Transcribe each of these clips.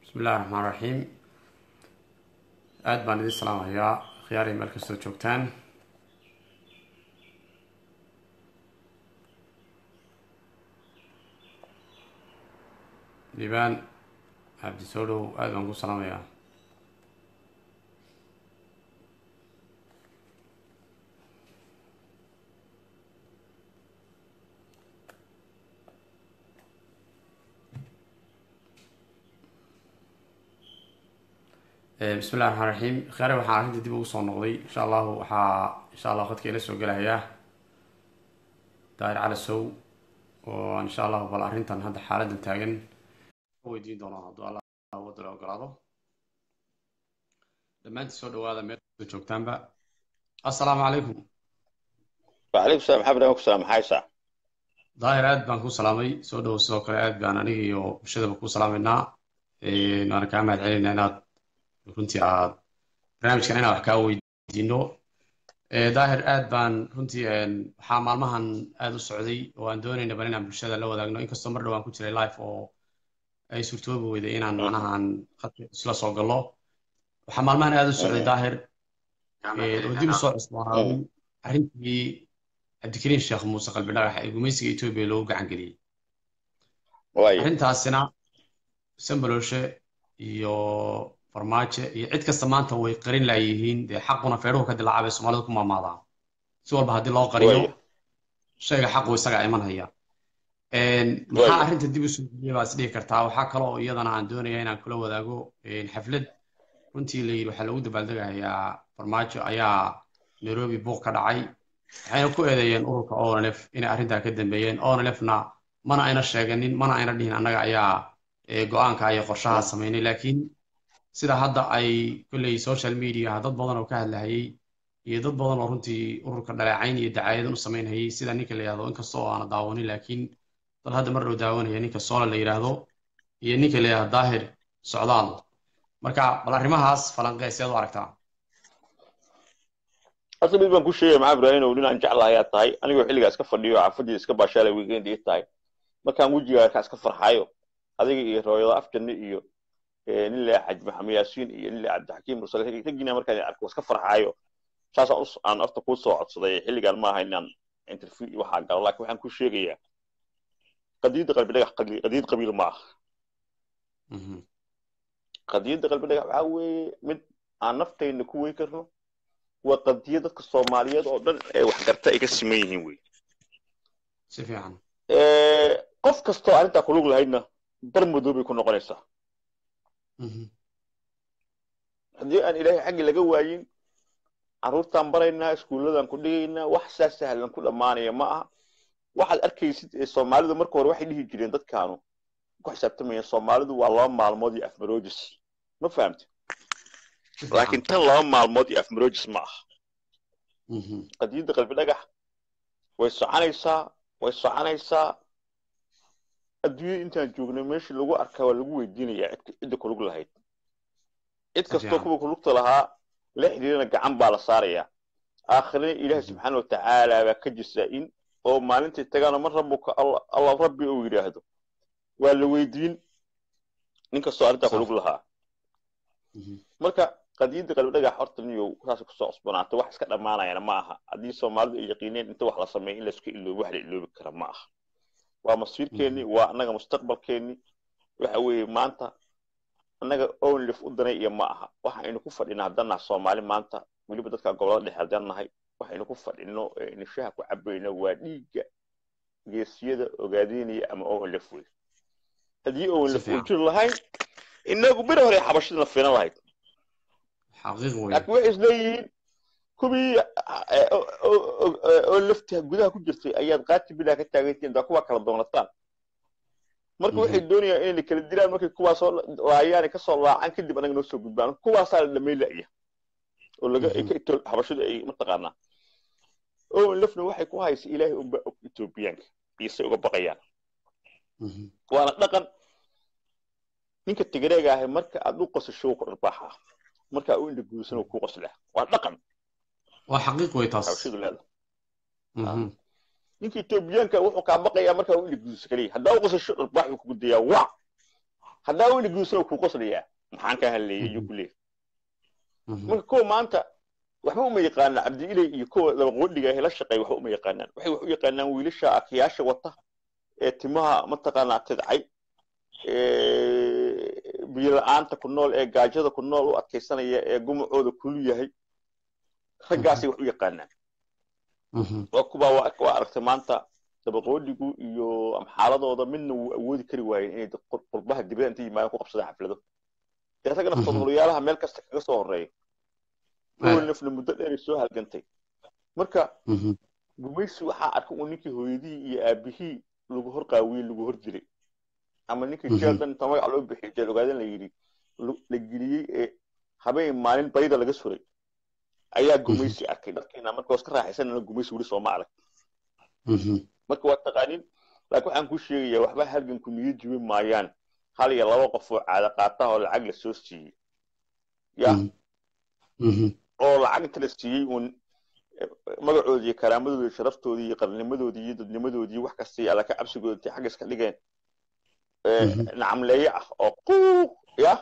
bismi illahi raxmaan raxiim aada baan idin salaamayaa khiyaari meel kastoo joogtaan liibaan cabdi soo dhow aada baan ku salaamayaa bismi illahi raxmaan raxiim khiyaari waxaan arrinta dib ugu soo noqday insha allahu waxaa insha allah khadka ila soo gelayaa daahir cali sow oo aan insha allahu bal arrintan hadda xaaladan taagan weydiin doono hadduu allah wadda la ogolaado dhammaantii soo dhawaada meel kastoo joogtaanba assalaamu calaykum وعليكم السلام حبنا وعليكم السلام حايسة daahir aad baan ku salaamay soo dhowo sidoo kale aad baan aniga iyo bulshadaba ku salaamaynaa waana kaa mahad celinaa inaad runtii aad barnaamijkan inaan wax kaa weydiino daahir aad baan runtii waxaa maalmahan aada u socday oo aan doonayna bal inaan bulshada la wadaagno inkastoo mar dhowaan ku jiray life oo ay suurtoobi weyday inaan macnahan khadka isla soo gallo waxaa maalmahan aada u socday daahir oo dib u soo cusboonaaday arrintii cabdikariin sheekh muuse qalbi dhagax ee gumaysiga etoobiya loogu gacan geliyey واي arrintaasina sambalooshe iyo farmaajo iyo cid kasta maanta way qarin laayihiin dee xaquna feedhuhu ka dilaaca bay soomaalida ku maamaadaan si walba haddii loo qariyo واي shayga xaqu isagaa iman haya maxaa واي arrinta dib u soo geliyay baa is dhihi kartaa waxaa kale oo iyadana aan doonaya inaan kula wadaago xaflad runtii la yidhi waxaa lagu dabaaldegayaa farmaajo ayaa nairobi buuq ka dhacay waxayna ku eedeeyeen ururka onlf inay arrintaa ka dambeeyeen onlfna mana ayna sheeganin mana ayna dhihin annaga ayaa eh, go-aanka iyo qorshaha samaynay laakiin sida hadda ay kolley social media dad badan oo ka hadlahayay iyo dad badan oo runtii ururka dhaleecayn iyo dacaayadan u samaynhayay sida ninka la yidhahdo inkastoo aana daawanin laakiin dad hadda mar dhow daawanaya ninka soola la yidhaahdo iyo ninka la yidhahdo daahir socdaal marka bal arrimahaas falanqee seed u aragtaa أصلا بيبان كل شيء مع إبراهيم ولنا نجعل الله يا تاي أنا يقول حلقة اسكت فرديو عفدي اسكت باشالة ويجين دي تاي ما كان وجهي كاسكت فرحايو هذه رؤيا أفكر إيو نلا حج محمد ياسين إيو نلا عبد الحكيم رسول الله تجينا مركز يعرف اسكت فرحايو شاس أص أنا أفضل كل صوت صدق حلقة ما هي نان انترفيو وحاجة لكن وحن كل شيء جيا قديد قلب لك قديد قبيل ما Mhm. قديد قلب لك عاوي من عن نفتي إن كوي كرنو وقدية dadka Soomaaliyeed oo dhan ee wax garta ay ka siman yihiin wey si fiican ee qof kastoo arrintaa ku lug lahaydna bar madow bay ku noqonaysaa Mhm. haddii aan ilaahay xaggi laga waayin carruurtaan baraynaa iskuulladan ku dhigaynaa wax saa sahlan ku dhammaanaya ma aha waxaad arkaysid ee soomaalidu marka hore waxay dhihi jireen dadkaanu ku xisaabtamayeen soomaalidu waa laba maalmood iyo afmaroojis ma fahamte si laakiin fiican tan laba maalmood iyo afmaroojis ma aha Mhm. qadiyadda qalbi dhagax way soconaysaa way soconaysaa adduunyada intaan joognay meeshii lagu arkaa waa lagu weydiinayaa cid cidda ku lug lahayd cid si kastoo fiican kuwa ku lugta lahaa la xidhiirana gacan baa la saarayaa aakhirina ilaahi Mhm. subxaana watacaala baa ka jisaa-in oo maalintii tagaana man rabuka alla alla rabbi uu yidhaahdo waa la weydiin nin kastoo arrintaa ku sax lug lahaa Mhm. marka qadiyadda qalbi dhagax horta niyow saas kusoo cusbanaatay wax iska dhammaanayana ma aha haddii soomaalidu ay yaqiineen inta wax la sameeyo in laisku iloobo wax la iloobi kara ma aha waa masiirkeenni Mhm. waa annaga mustaqbalkeenni waxa weeye maanta annaga onlif u danay iyo ma aha waxaynu ku fadhinaa haddaan nahay soomaali maanta weliba dadka gobolada dhexe haddaan nahay waxaynu ku fadhino ee nishaha ku cabayno waa dhiigga geesiyada ogaadeynaya ama onlif wey haddii si onlif uu fiican jiri lahayn inagu beri hore xabashadana filan lahayd xaqiiq weeye laakiin waxay isleeyihiin kuwii eh, oo oo- oo- oo lafta gudaha ku jirtay ayaad qaati bilaa ka taagantihiin daa kuwaa kala doonataan marka waxay Mhm. doonayaan inay kala dilaan markay kuwaasoo laayaan ay kasoo laacaan kadib anaga noo soo gudbaan kuwaasaa la dhamay la'ya oo laga ay Mhm. ka ito xabashadu ay mataqaanaa oo lafna waxay ku haysa ilaahay unba og etoobiyaanka iyo say uga baqayaan Mhm. waana dhaqan ninka tigreega ahi marka aad u qosasho wuu ku dharbaaxaa marka u indhaguusan wuu ku qoslaa waa dhaqan waa xaqiiq wey taas xabashadu leedahay Mhm. ninka etoobiyaanka wuxuu kaa baqayaa markaa u indhaguusa kaliya haddaa u qosasho dharbaax buu kugu dayaa wac haddaa weyna guursana kuu qoslayaa maxaan ka hadleeyay iyo ku leeyahay marka kuwa maanta waxba uma yaqaanaan cabdiiley iyo kuwa dabaqoodhiga ah la shaqeeya waxba uma yaqaanaan waxay wax u yaqaanaan wiilasha akiyaasha wata ee timaha mataqaanaa tidcay biyo la-aanta ku nool ee gaajada ku nool u adkaysanaya ee gumacooda kulu yahay raggaasay wax u yaqaanaan waa kuba waa aragtay maanta dabaqoodhigu iyo amxaaladooda midna wuu awoodi kari waayeen inay qurbaha dibada inta yimaadaan ku qabsadaan xaflado dee ragna fadhulayaalaha meel kasta kaga soo horeeya kuwa nafna muddo dheeray soo halgantay marka gumaysi waxaa arkay uu ninkii hooyadihii iyo aabihii lagu hor qaawiyey lagu hor dilay ama ninkii jeeldan inta magac loo bixiyay jeel ogaadan la yidhi la geliyey ee habeen maalin bayda laga suray ayaa gumaysi arkay dadkiina marka iska raaxaysanana gumaysi weli sooma arag marka waa taqaanin laakiin waxaan ku sheegayaa waxba halganku niyo jibi maayaan hal iyo laba qof oo caada qaataha oo lacag la soo siiyey ya oo lacag inta la siiyey uun magacoodii iyo karaamadoodii iyo sharaftoodii iyo qarnimadoodii iyo dadnimadoodii wax kasta iyo alla ka cabsigooda intay xagga iska dhigeen nacamleeye ah oo quuq ya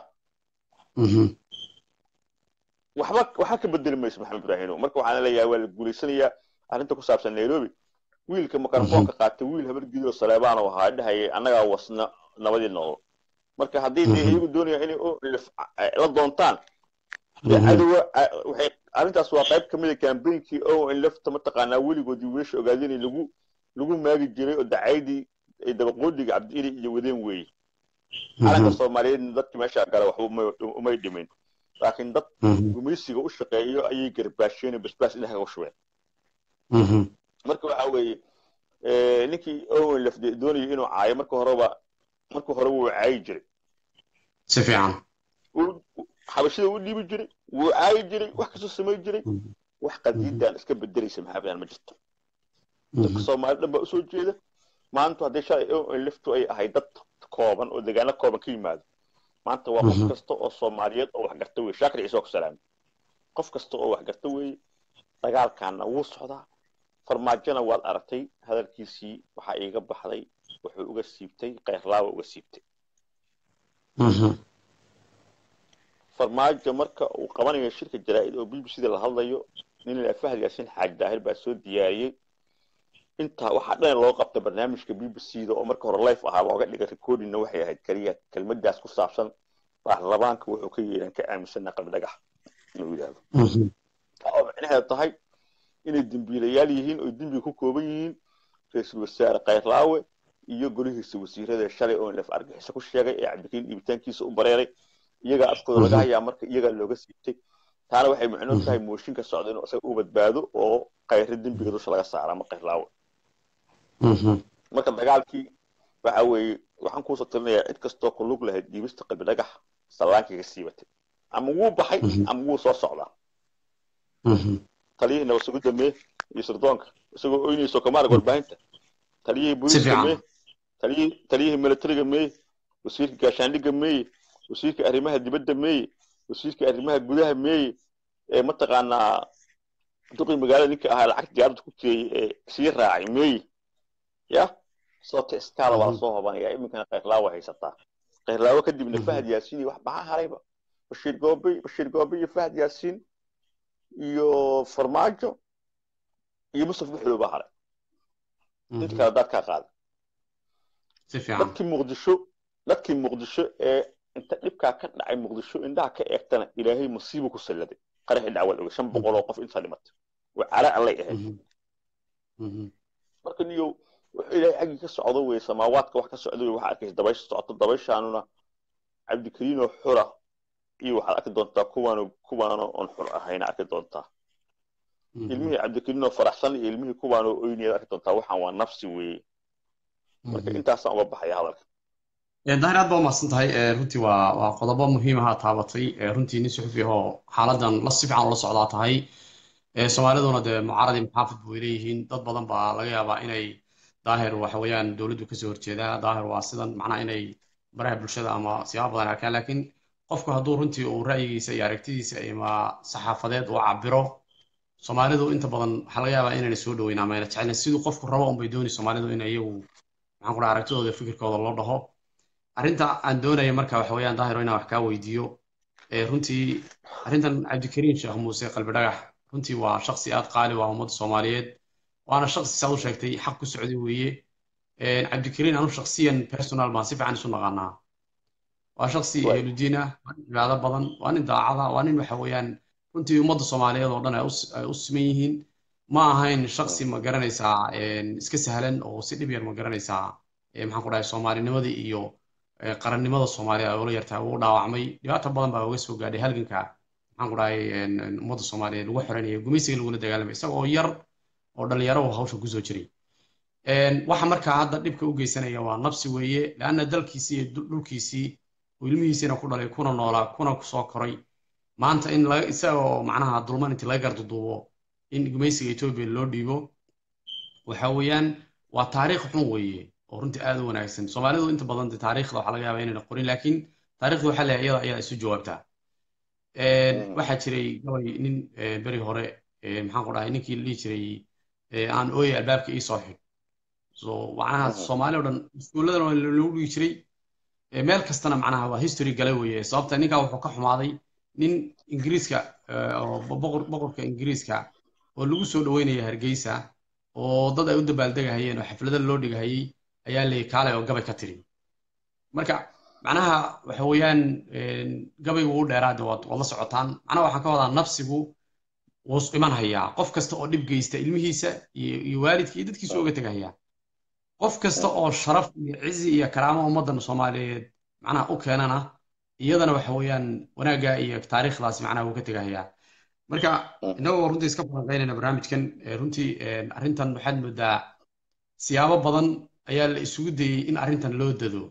waxba waxba ka bedeli mayso maxamed ibraahimo marka waxaan leeyahay waa la guulaysanayaa arrinta ku saabsan nairobi wiilka makarafoonka qaatay wiil habargidoo saleebaan oo ahaa dhahayay annagaa wasna nabadii nool marka haddii dee iyagu doonayaan inay la doontaan cadowa waxay arrintaas waa qayb kamid a kambeynkii o in lafta mataqaanaa weligoodii wiilasha ogaadeen lagu lagu maagi jiray oo dacaydii ay dabaqoodiga cabdiili iyo wadeen weeye calanka soomaaliyeedna dadkii meesha gala waxba umay dhimin laakiin dad gumaysiga u shaqeeyo ayay garbaasheen basbaas indhaha uga shubeen marka waxa weeye ninkii owen lafde doonayay inuu caayo marka horeba marka hore wuu caayi jiray si fiican xabashida u dhiibi jiray wuu caayi jiray wax kasoo samay jiray wax qadiidan iska bedelaysa maxaabadaan ma jirto dadka soomaali dhan baa usoo jeeda maanta haddii shalay owen laftu ay ahay dad kooban oo degaano kooban ka yimaado maanta waa qof kasta oo soomaaliyeed oo wax garta weye shaakir ciise oo ku salaamay qof kasta oo wax garta weeye dagaalkaana wuu socdaa farmaajona waad aragtay hadalkiisii waxaa iiga baxday wuxuu uga siibtay kayrlaaba uga siibtay farmaajo marka uu qabanayo shirka jaraa'id oo b b c da la hadlayo nin la fahad yaasin xaaj daahir baa soo diyaariyey intaa waxaa dhan loo qabta barnaamijka b b c da oo marka hore life ahaa looga dhigay recordingna waxay ahayd keliya kelmadaas ku saabsan baarlamaanka wuxuu ka yeelan ka aaminsana qalbi dhagax inuu yidhaahdo oo micnaheedu tahay inay dembiilayaal yihiin oo dembiga ku kooban yihiin ra-iisul wasaare kayrlaawe iyo golihiisa wasiirada shalay oo laf argaxiso ku sheegay ee cabdikariin dhiibitaankiisa u bareeray iyagaa afkooda laga hayaa marka iyagaa looga siibtay taana waxay micno tahay mooshinka socda inuu isaga u badbaado oo kayre dembiga dusha laga saara ama kayrlaawe marka dagaalkii waxa weeye waxaan kuusoo tirinayaa cid kastoo ku lug lahayd dhiibista qalbi dhagax sallaankiga siibatay ama wuu baxay ama wuu soo socdaa taliyihii nabadsugu mee iyo sirdoonka isagoo oynayso kamaarag warbaahinta taliyihii booliska mee taliyihii taliyihii militariga meeye wasiirka gaashaandhigga meeye wasiirka arrimaha dibadda meeye wasiirka arrimaha gudaha meeye ee mataqaanaa duqii magaalada ninka ahaa lacagta diyaaradda ku jiray ee sii raacay meeye ya sababta iskaala waa lasoo hobanaya iminkana kayrlaawa haysataa kayrlaawo kadibna fahad yaasiin iyo wax maxaa harayba bashiir goobe bashiir goobe iyo fahad yaasiin iyo farmaajo iyo mustaf buxlo baa haray inta kale dadkaa qaaday dadkii muqdisho dadkii muqdisho ee inta dhibkaa ka dhacay muqdisho indhaha ka eegtana ilaahay masiibu ku salladay qaraxii dhacwal oge shan boqol oo qof intaa dhimatay waa cara allay ahayd marka niyo wuxuu ilaahay xaggii ka socdo weye samaawaadka wax ka socda wey waxaa arkaysa dabaysha socoto dabayshaanuna cabdikariinoo xura iyo waxaad arki doontaa kuwaano kuwaano oon xur ahayna arki doontaa ilmihii cabdikariinoo faraxsan iyo ilmihii kuwaanoo oyniyaad arki doontaa waxaan waa nafsi weeye marka intaasaan uga baxaya hadalka dahir aad baa umahadsan tahay runtii waa waa qodobo muhiim ahaa taabatay runtii nin suxufi ahoo xaaladan la si fiican ula socdaa tahay soomaaliduna dee mucaaradii maxaafid bay leeyihiin dad badan baa laga yaabaa inay daahir waxa weeyaan dowladdu kasoo horjeedaa daahir waa sidan macnaha inay baraha bulshada ama siyaabo badan arkaan laakiin qofku hadduu runtii uu ra'yigiisa iyo aragtidiisa ama saxaafadeed uu cabiro soomaalidu inta badan waxaa laga yaabaa inayna soo dhaweyn ama ayna jecelin siduu qofku rabo unbay dooni soomaalidu in iyagu maxaan ku dhaha aragtidooda fikirkooda loo dhaho arrinta aan doonaya marka waxa weeyaan daahiro inaan wax kaa weydiiyo runtii arrintan cabdikariin sheekh muuse qalbi dhagax runtii waa shaksi aad qaali waa ummadda soomaaliyeed waana shaksi saad u sheegtay xaq ku socday weeye cabdikariin anu shaksiyan personal baan si fiican isu naqaanaa waa shaksi ehludiin ah waa nin cibaado badan waa nin daacada waa nin waxa weeyaan runtii ummadda soomaaliyeed oo dhan ay u siman yihiin ma ahayn shaksi ma garanaysaa iska sahlan oo si dhib yar ma garanaysaa maxaan ku dhahay soomaalinimadii iyo qarannimada soomaaliya ay ula yartahay uu dhaawacmay dhibaato badan baa uga soo gaadhay halganka maxaan ku dhahay ummadda soomaaliyeed lagu xoreynaya gumaysiga lagula dagaalamay isagoo yar oo dhalinyaro oo hawsha kusoo jiray waxa markaa hadda dhibka u geysanaya waa nabsi weeye leanna dalkiisii iyo dhulkiisii oo ilmihiisiina ku dhalay kuna noolaa kuna soo koray maanta in isagoo macnaha dulman intii laga garduduubo in gumaysiga etoobiya loo dhiibo waxa weeyaan waa taariikh xun weeye oo runtii aad u wanaagsan soomaalidu inta badan taariikhda waxaa laga yaabaa inayna qorin laakiin taariikhda waxaa leeyahay iyada ayaa isu jawaabtaa waxaa jiray gabay nin beri hore maxaan ku dhahay ninkii la dhihi jiray aan ooye albaabka ii soo xig so macnaha soomaali o dhan iskuulladan waa lagu dhigi jiray meel kastana macnaha waa history gale weeye sababta ninkaa wuxuu ka xumaaday nin ingiriiska boqorka ingiriiska oo lagu soo dhaweynaya hargeysa oo dad ay u dabaaldegahayeen oo xaflada loo dhigahayey ayaa leeyay kaalay oo gabay ka tiri marka macnaha waxa weeyaan gabaygu u dheeraade waad la socotaan macnaha waxaan ka wadaa nafsigu wuu iman hayaa qof kasta oo dhib geysta ilmihiisa iyo waalidka iyo dadkiisu uga tegahayaa qof kasta oo sharaf iyo cizi iyo karaamo ummaddan soomaaliyeed macnaha u keenana iyadana waxa weeyaan wanaagga iyo taariikhdaasi macnaha wuu ka tegahayaa marka innagoo runtii iska falanqeynayna barnaamijkan runtii arrintan waxaad moodaa siyaabo badan ayaa la isugu dayey in arrintan loo dado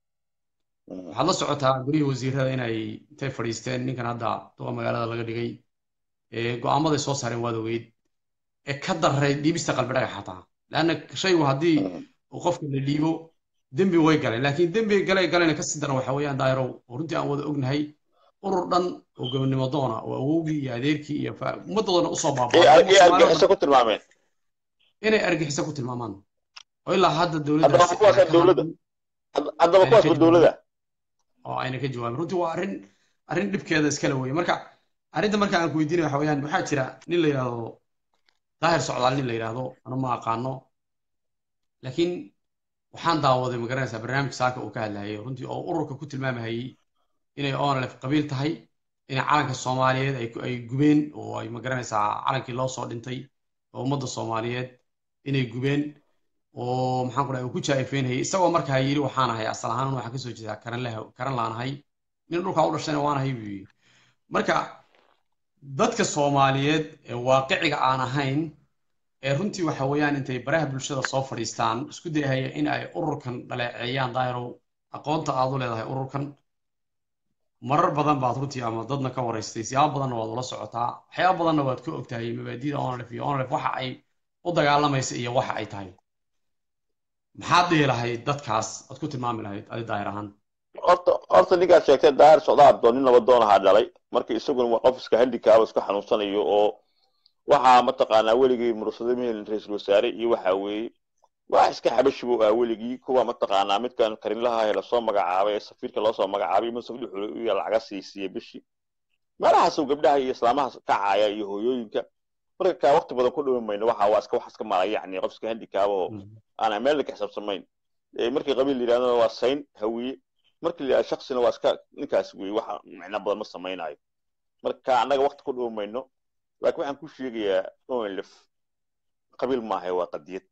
waxaad la socotaa gurihii wasiirada inay intay fadhiisteen ninkan hadda duqa magaalada laga dhigay go'aamaday soo saareen waad ogeyd ee ka daray dhiibista qalbi dhagax xataa leanna shaygu haddii uu qofka la dhiibo dembi way galeen laakiin dembi galay galayna kasii daran waxa weeyaan daayirow oo runtii aan wada ognahay urur dhan oo gobonimo doona oo awowgii iyo adeerkii iyo ummaddoodana usoo baabaaargixisa ku tilmaameen inay argixisa ku tilmaamaan oo ilaa hadda dowladda haddaba kuwaasba dowladda oo ayna ka jawaabin runtii waa arrin arrin dhibkeeda iskale weye marka arrinta marka aan ku weydiinay waxa weeyaan waxaa jira nin la yidhaahdo daahir socdaal nin la yidhaahdo anu ma aqaano laakiin waxaan daawaday magaranaysaa barnaamij saaka uu ka hadlayay runtii oo ururka ku tilmaamahayey inay onlef qabiil tahay inay calanka soomaaliyeed ay gubeen oo ay magaranaysaa calankii loo soo dhintay oo ummadda soomaaliyeed inay gubeen oo maxaan ku dhahay uu ku jaa'ifeynayay isagoo markaa yidhi waxaan ahay asal ahaan waxaan kasoo jeedaa karan laanahay nin dhulkaa u dhashayna waan ahay buu yidhi marka dadka soomaaliyeed ee waaqiciga aan ahayn ee runtii waxa weeyaan intay baraha bulshada soo fadhiistaan isku dayahaya in ay ururkan dhaleeceeyaan daahirow aqoonta aad u leedahay ururkan marar badan baad runtii ama dadna ka waraystay siyaabo badanna waad ula socotaa waxyaaba badanna waad ka ogtahay mabaadida onlef iyo onlef waxa ay u dagaalamaysa iyo waxa ay tahay maxaad dhihi lahayd dadkaas aad ku tilmaami lahayd adi daahir ahaan horta horta ninkaad sheegtay daahir socdaal doon nin labadoon ahaa dhalay marka isaguna waa qof iska handikaaba iska xanuunsanayo oo waxaa mataqaanaa weligii mursado mehelin ra-iisul wasaare iyo waxa weeye wax iska xabashibo ah weligii kuwa mataqaanaa midkan karinlaha ee lasoo magacaabay ee safiirka loosoo magacaabay musaf dhuxule iyo lacaga siisiye bishii meelahaasuu gabdhaha iyo islaamahaas ka caaya iyo hooyooyinka marka kaa waqti badan ku dhawin mayno waxa waa iska wax iska mala yacni qof iska handikaaba oo aan meelna ka xisaabsamayn markii qabiil la yidhahdana waa sayn hawiye markii la yidhahdo shaksina waa iska ninkaas weeye waxa micno badan ma samaynayo marka annaga waqti ku dhawi mayno laakiin waxaan ku sheegayaa onlef qabiil maaha waa qadiyad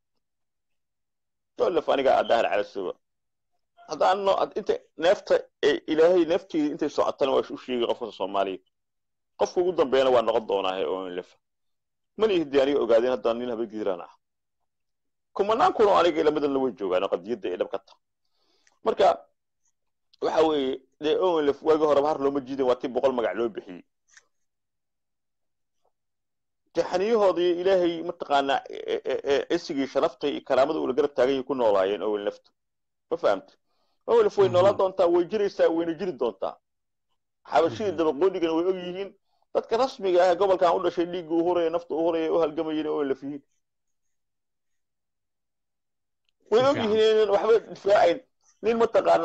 onlef aniga daahir calasoba haddaan inta neefta ilaahay neefteeda intay socotana waa u sheegay qofka soomaaliya qofka ugu dambeeyana waa noqon doonaa onlef mana ihdi aniga ogaadeen haddaan nin haba gidiraan ah kumanaan kun oo aniga ilamadanna way joogaan oo qadiyadda ay dhab ka tahay marka waxa weeye dee onlef waagi horeba har looma jiidin waa tii boqol magac loo bixiyey taxaniyahooda iyo ilaahay mataqaanaa cisigii sharaftay iyo karaamada ula garab taagan ku noolaayeen onleftu ma fahamta onlef way noolaan doontaa way jiraysaa wayna jiri doontaa xabashidii dabaqoonigana way og yihiin dadka rasmiga ah gobolkan u dhashay dhiigga u huraya nafta u huraya u halgamayeen onlef yihiin way og yihiin inaan waxba difaacayn nin mataqaanaa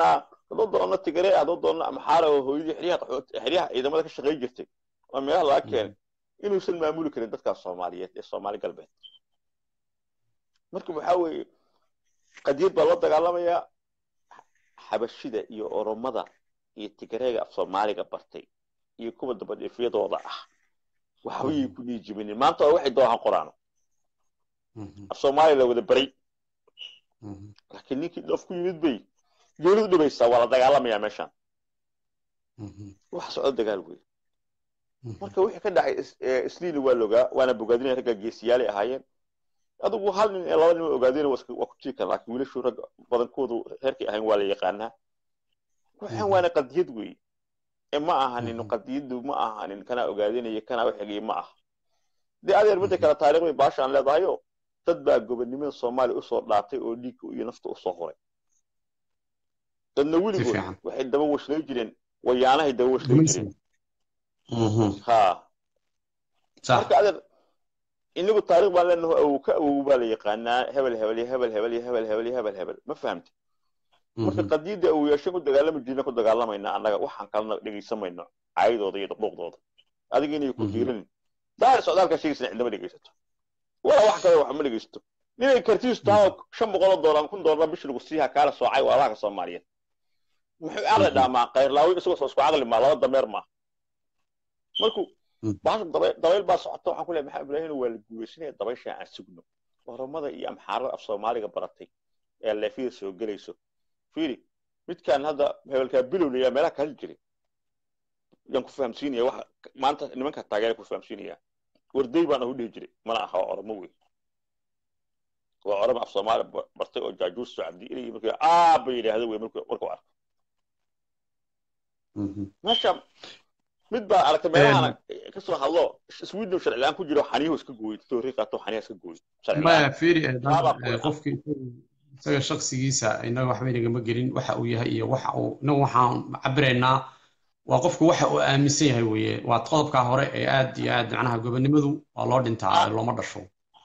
hadduu doono tigare hadduu doono amxaara oo hooyadii xeryaha qaxoot xeryaha ciidamada ka shaqayn jirtay oo meelaha laga keenay inuusan maamuli karin dadkaas soomaaliyeed ee soomaali galbeed marka waxaa weeye qadiyad baa loo dagaalamayaa xabashida iyo oromada iyo tigareega af soomaaliga bartay iyo kuwa dabadhiifyadooda ah waxbayay ku dhiijibinin maanta waa waxay doonaan qoraano af soomaaliya la wada baray laakiin ninkii dhoof ku yimid bay geeridu dhibaysaa waa la dagaalamayaa meeshaan waxa socdo dagaal wey marka wixii ka dhacay isliina waa logaa waana bogaadinaya ragga geesiyaalay ahaayeen adigu hal nin ee laba nin waa ogaadeen waa ku jiri karan laakiin wiilashu rag badankoodu reerkay ahayn waa la yaqaanaa waxaan waana qadiyad wey ee ma ahanin qadiyadu ma ahanin kanaa ogaadinaya kanaa waxigay ma aha dee adeer midda kale taariikhday baashaan leedahayo dad baa gobonnimada soomaaliya usoo dhaatay oo dhiigga iyo nafta usoo horay dadna weligood waxay daba washlay jireen wayaanahay daba washlay jireen ha marka adeer inagu taarikh baan leenaho awow ka awow baa la yaqaanaa hebel hebel iyo hebel hebel iyo hebel hebel iyo hebel hebel ma fahamti marka qadiyadda awoyaashan ku dagaalami jirna ku dagaalamayna annaga waxaan kalena dhegaysamayno caayadooda iyo dhuquuqdooda adiga inay ku diiranin daahir socdaalka sheegaysan cidnama dhegaysato walaa wax kale wax ma dhegaysto ninay kartiisu tahay shan boqoloo doolar kun doolar bishi lagu siiha kaala soocay waa laaka soomaaliyeed muxuu caqli dhaamaa kayrlaawi isagoo soo isku caqli maa laba dameer maa markuu baasha dabayl baa socota waxaan ku leeyahay maxaa ibraahim waa la guuleysanaya dabaysha aan sugno oromada iyo amxaarada af soomaaliga baratay ee leefyada soo gelayso fiiri midkaan hadda hebelkaa bilowlaya meelaha kaali jiray yaan ku fahamsiinaya waxa maanta nimanka taageera ku fahamsiinaya warday baan ahu dhihi jiray mana aha waa oromo wey waa oromo af soomaali bartay oo jaajuus soo cabdi ilay markii aaba yidhaahdo wey markuu markuu arko meesha mid baa aragtay meelahana ka soo hadlo sweden sharci la-aan ku jiro xaniyahu iska gooyey toori qaato xaniyaha iska gooyey maya fiiri qofkii isaga shaksigiisa inaga waxba inagama gelin waxa uu yahay iyo waxa uu inagu waxaan cabiraynaa waa qofku waxa uu aaminsan yahay weeye waa qodobkaa hore ee aad iyo aad macnaha gobonnimadu waa loo dhintaa looma dhasho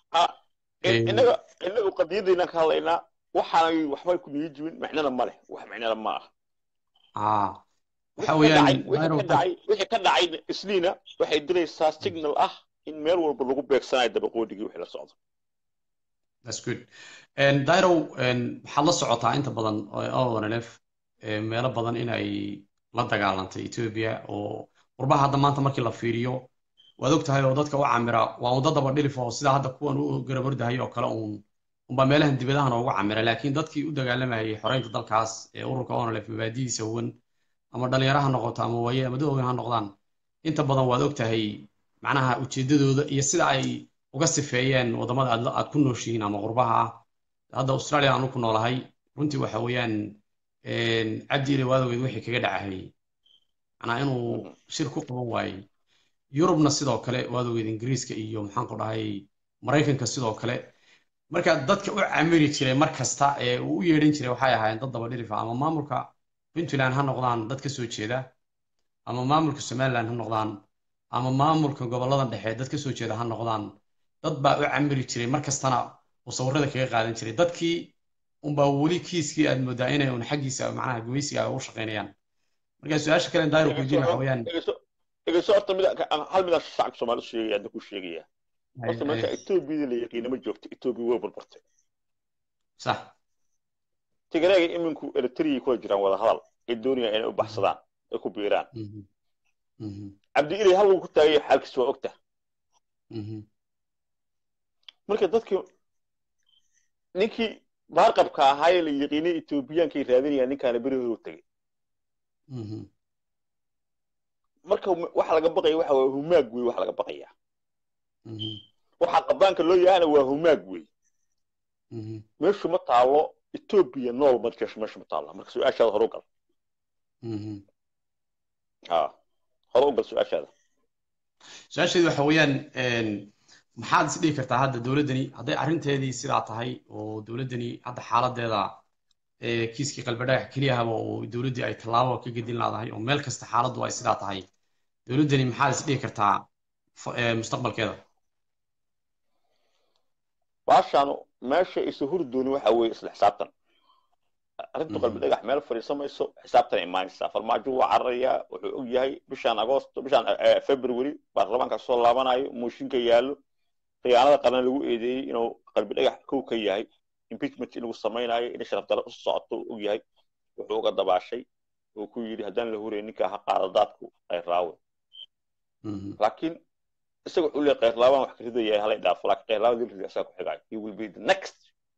inaga inagu qadiyadayna ka hadlaynaa waxaanay waxbay ku niyi jibin micnana ma leh wax micnana ma ah waxa weeyaan wixii ka dhacay isniina waxay diraysaa signal ah in meel walba lagu beegsanayo dabaqoodigii wixii la socdo that's good dairow waxaad la socotaa inta badan onlf meelo badan inay la dagaalantay ethiopia oo qurbaha hadda maanta markii la fiiriyo waad og tahay oo dadka u camira waa un dad daba dhilif oo sida hadda kuwan u garabardahay oo kale uun unbaa meelahan dibadahan ugu camira laakiin dadkii u dagaalamayay xoreynta dalkaas ee ururka onlf mabaadidiisa huwan ama dhalinyaro ha noqoto ama waaye ama dadoogan ha noqdaan inta badan waad og tahay macnaha ujeedadooda iyo sida ay uga sifeeyeen waddamada aad aad ku nooshihiin ama qurbaha ah hadda australia aanu ku noolahay runtii waxa weeyaan cabdi ile waadogeed wixii kaga dhacahayay macnaa inuu shir ku qaban waayey yurubna sidoo kale waadogeed ingiriiska iyo maxaan ku dhahay maraykanka sidoo kale marka dadka u camiri jiray mar kasta ee uu u yeedhan jiray waxay ahaayeen dad daba dhilifa ama maamulka puntland ha noqdaan dad ka soo jeeda ama maamulka somaliland ha noqdaan ama maamulka gobolladan dhexe dad ka soo jeeda ha noqdaan dad baa u camiri jiray mar kastana uu sawirada kaga qaadan jiray dadkii unbaa weli kiiskii aad moodaa inay un xaggiisa macnaha gumaysiga u shaqaynayaan marka su-aasha kale dairo kujin waxa weeyaan dhegeyso horta mid hal midaan shacabka soomaali sheegaya hadda ku sheegaya horta marka etoobiyada la yaqiina ma joogto etoobiya way burburtay sax tigreega iminku eritriyay kula jiraan wada hadal ay doonayaan inay u baxsadaan ay ku biiraan cabdi ilay hal lagu ku taagaya xaalkiis waa ogta marka dadkii ninkii baarqabka ahaayee la yaqiinay etoobiyankay raadinayaan ninkaana beri hore u tegey marka waxa laga baqaya waxa waa humaag wey waxa laga baqaya waxa qabaanka loo yahana waa humaag wey meeshu ma taalo etoobiya nool markeeshu meeshu ma taalo marka su-aashaada hore u gal ha hore u gal su-aashaada su-aasheedu waxa weeyaan maxaad is dhihi kartaa hadda dowladdani hadday arrinteedii sidaa tahay oo dowladdani hadda xaaladeeda kiiskii qalbadhagax keliyahaba oo dowladdii ay tallaabo ka gedin laadahay oo meel kasta xaaladdu ay sidaa tahay dowladdani maxaad is dhihi kartaa mustaqbalkeeda baashaanu meesha isu hurdooni waxa weeye isla xisaabtan arrintu Mhm. qalbi dhagax meel fadhiisamayso xisaabtan imaanaysaa farmaajo waa cararayaa wuxuu og yahay bishaan agoosto bishaan eh, february baarlamaanka soo laabanayo mooshinka yaallo khiyaanada qaran lagu eedeeyey inuu qalbi dhagax kow ka yahay impeachment in lagu samaynayo in sharaf darro u socoto uu og yahay wuxuu uga dabaashay oo ku yidhi haddaan la huray ninkaa ha qaada daadku ay raawe Mhm. laakiin isaga wuxuu leeyahay khayrlaabaan wax ka ridaya halay dhaafo laakiin khayrlaabada dilrida isaga ku xigayo he will be the next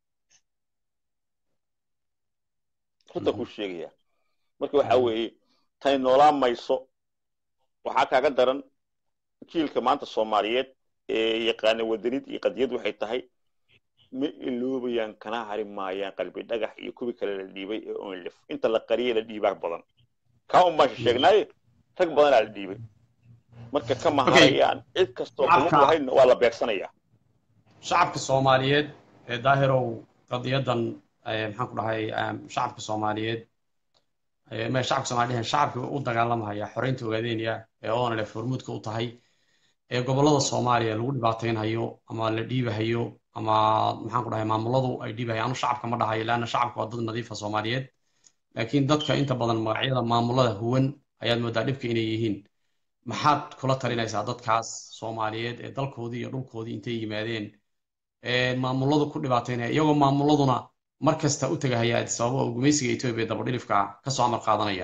runta kuu sheegaya marka waxa Mhm. weeye tani noolaan mayso waxaa kaaga daran jiilka maanta soomaaliyeed ee yaqaana wadanid iyo qadiyad waxay tahay ma iloobayaan kana hari maayaan qalbi dhagax iyo kuwii kale la dhiibay ee onlif inta la qariyay la dhiibaa badan kaa un baan sheegnaaye rag badanaa la dhiibay marka ka maharayaan cid kastoo Shacabka- kulug lahayna waa la beegsanayaa shacabka soomaaliyeed ee daahirow qadiyadan eh, maxaan ku dhahay eh, shacabka soomaaliyeed eh, ma shacabka soomaaliyeed shacabka u dagaalamaya xoreynta ogaadeynaya ee onlef hormuudka u tahay ee gobolada soomaaliya lagu dhibaataynhayo ama la dhiibahayo ama maxaan ku dhahay maamuladu ay dhiibahayo anu shacabka ma dhahayo laanna shacabka waa dad nadiifa soomaaliyeed laakiin dadka inta badan magacyada maamulada huwan ayaad moodaa dhibka inay yihiin maxaad kula talinaysaa dadkaas soomaaliyeed ee dalkoodii iyo dhulkoodii intay yimaadeen ee maamuladu ku dhibaataynaya iyagoo maamuladuna mar kasta u tegahaya sababo oo gumaysiga etoobiya dabadhilifka ah kasoo amar qaadanaya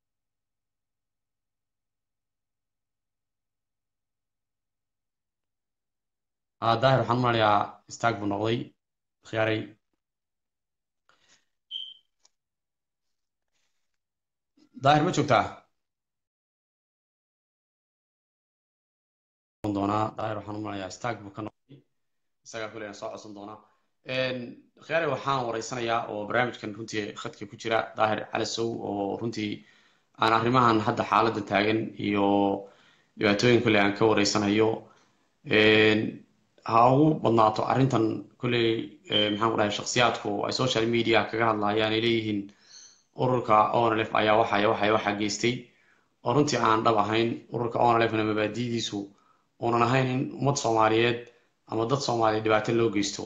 Ah, daahir waxaan u malinayaa istaag buu noqday khiyaaray daahir ma joogtaa doonaa daahir waxaan u malinayaa istaag buu ka noqday isagaa kuleyna soo codsan doonaa khiyaare waxaan wareysanayaa oo barnaamijkan runtii khadka ku jira daahir calasow oo runtii aan arrimahan hadda xaaladda taagan iyo dhibaatooyin kule aan ka wareysanayo ha ugu badnaato arrintan kulley maxaan ku dhahay shakhsiyaadku ay social media kaga hadlayaan ay leeyihiin ururka onlf ayaa waxaya waxaya waxaa geystay oo runtii aan dhab ahayn ururka onlfna mabaadidiisu uunan ahayn in ummad soomaaliyeed ama dad soomaaliya dhibaato loo geysto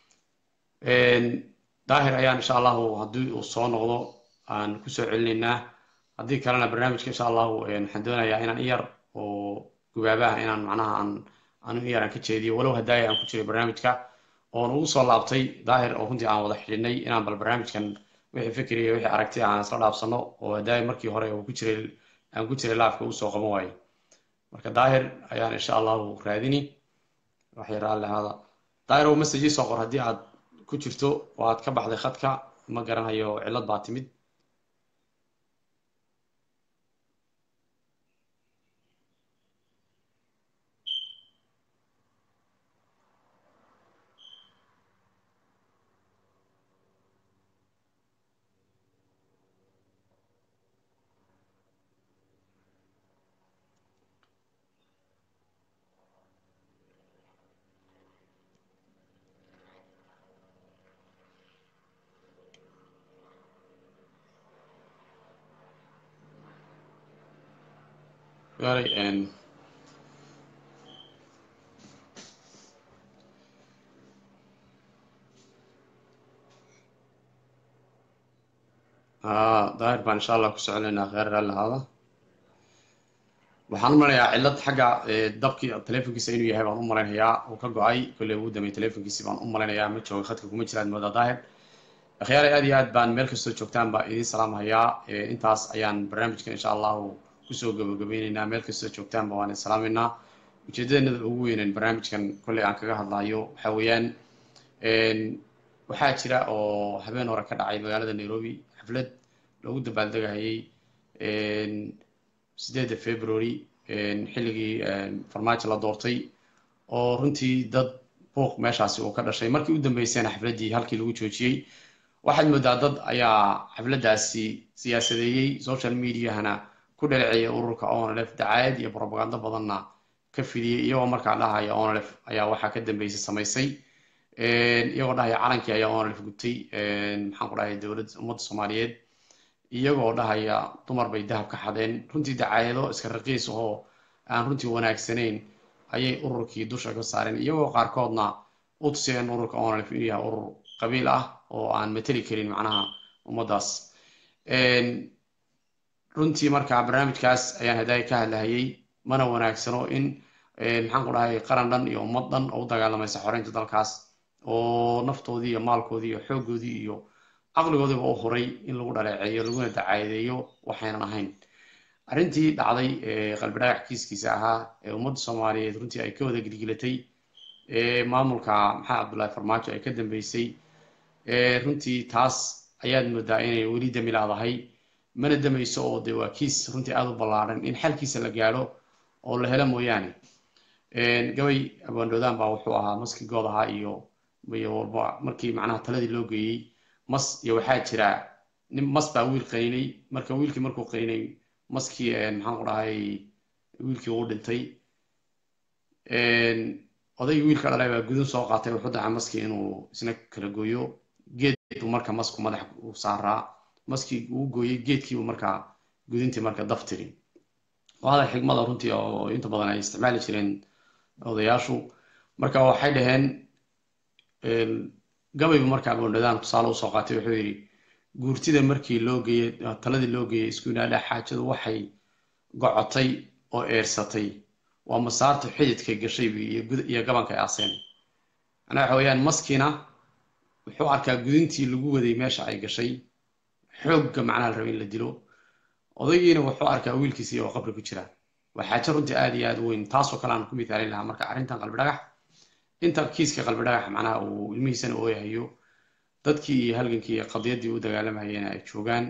daahir ayaan insha allahu haddii uu soo noqdo aan kusoo celinaynaa haddii kalena barnaamijka insha allahu waxaan doonayaa inaan in yar oo gubaabaha inaan macnaha aan anu in yar aan ka jeediyo walow hadaaya aan ku jiray barnaamijka oon ugu soo laabtay daahir oo runtii aan wada xidhinay inaan bal barnaamijkan wixii fikriya wixii aragti aan isla dhaafsano oo hadaaya markii hore uu ku jiray aan ku jiray laafka uu soo qaban waayey marka daahir ayaan insha allahu raadini waxay raalli ahaada daahir oo message soo qor haddii aad ku jirto oo aad ka baxday khadka ma garanayo cillad baa timid Very and daahir baan insha allah ku soconaynaa kheyr raalli ahaada waxaan u maleynayaa cillad xagga dabkii telefonkiisa inuu yahay baan u malaynayaa uu ka go-ay kolley ugu dambeeyay telefonkiisi baan u malaynayaa ma jooga khadka kuma jiraad moodaa daahir akhyaare aad iyo aad baan meel kastoo joogtaan baa idiin salaamhayaa intaas ayaan barnaamijkan insha allahu kusoo gabagabeyneynaa meel kastoo joogtaanba waan idin salaamaynaa ujeedadeennada ugu weynen barnaamijkan kolley aan kaga hadlayo waxaa weeyaan waxaa jira oo habeen hore ka dhacay magaalada nairobi xaflad loogu dabaaldegayay sideedda february xilligii farmaajo la doortay oo runtii dad buuq meeshaasi uu ka dhashay markii u dambeysayna xafladdii halkii lagu joojiyey waxaad moodaa dad ayaa xafladdaasi siyaasadeeyey social mediahana ku dhaleeceeyay ururka onlf dacaayad iyo propagando badanna ka fidiyey iyagoo markaa dhahaya onlf ayaa waxaa ka dambeysay samaysay iyagoo dhahaya calankii ayaa onlf gubtay maxaan ku dhahay dowladda ummadda soomaaliyeed iyagoo dhahaya dumar bay dahab ka xadeen runtii dacaayado iska raqiis oo aan runtii wanaagsanayn ayay ururkii dusha ka saareen iyagoo qaarkoodna u tuseen ururka onlf inuu yahay urur qabiil ah oo aan mateli karin macnaha ummaddaas runtii marka barnaamijkaas ayaan hadaaya ka hadlahayay mana wanaagsano in maxaan ku dhahay qaran dhan iyo ummad dhan oo u dagaalamaysa xoreynta dalkaas oo naftoodii iyo maalkoodii iyo xooggoodii iyo caqligoodiiba u huray in lagu dhaleeceeyo laguna dacaadeeyo waxaynan ahayn arrintii dhacday qalbi dhagax kiiskiisa ahaa ee ummadda soomaaliyeed runtii ay ka wada gilgilatay maamulka maxamed cabdullaahi farmaajo ay ka dambeysay runtii taas ayaad moodaa inay weli dami laadahay mana damayso oo de waa kiis runtii aada u ballaadhan in xalkiisa la gaadho oo la helo mooyaane gabay abwaandhoodaan baa wuxuu ahaa maskii good ahaa iyo iyo walba markii macnaha taladii loo geeyey mas iyo waxaa jira nin mas baa wiil qaynay marka wiilkii markuu qaynay maskii maxaan ku dhahay wiilkii uu dhintay odaygii wiilka dhalay baa gudun soo qaatay wuxuu dacay maskii inuu isna kala gooyo geed buu marka masku madax u saaraa maskii uu gooyey geedkiibu markaa gudintii marka daftiri waa hadal xigmada runtii oo inta badan ay isticmaali jireen odayaashu marka waxay dhaheen gabaybu marka aboondhadaan tusaale usoo qaatay wuxuu yidhi guurtida markii loo geeyey taladii loo geeyey isku yidhahdha xaajadu waxay gocotay oo eersatay waa masaartu xididkay gashay iyo gabanka ay aaseen macnaha waxa weeyaan maskiina wuxuu arkaa gudintii lagu waday meesha ay gashay xoogga macnaha la raba in la dilo odaygiina wuxuu arkaa wiilkiisii oo qabri ku jira waa xaajo runtii aad iyo aad u weyn taasoo kale aan ku mithaalin lahaa marka arrintan qalbi dhagax inta kiiska qalbi dhagax macnaha uu ilmihiisana ooyahayo dadkii iyo halgankii iyo qadiyaddii u dagaalamayeen ay joogaan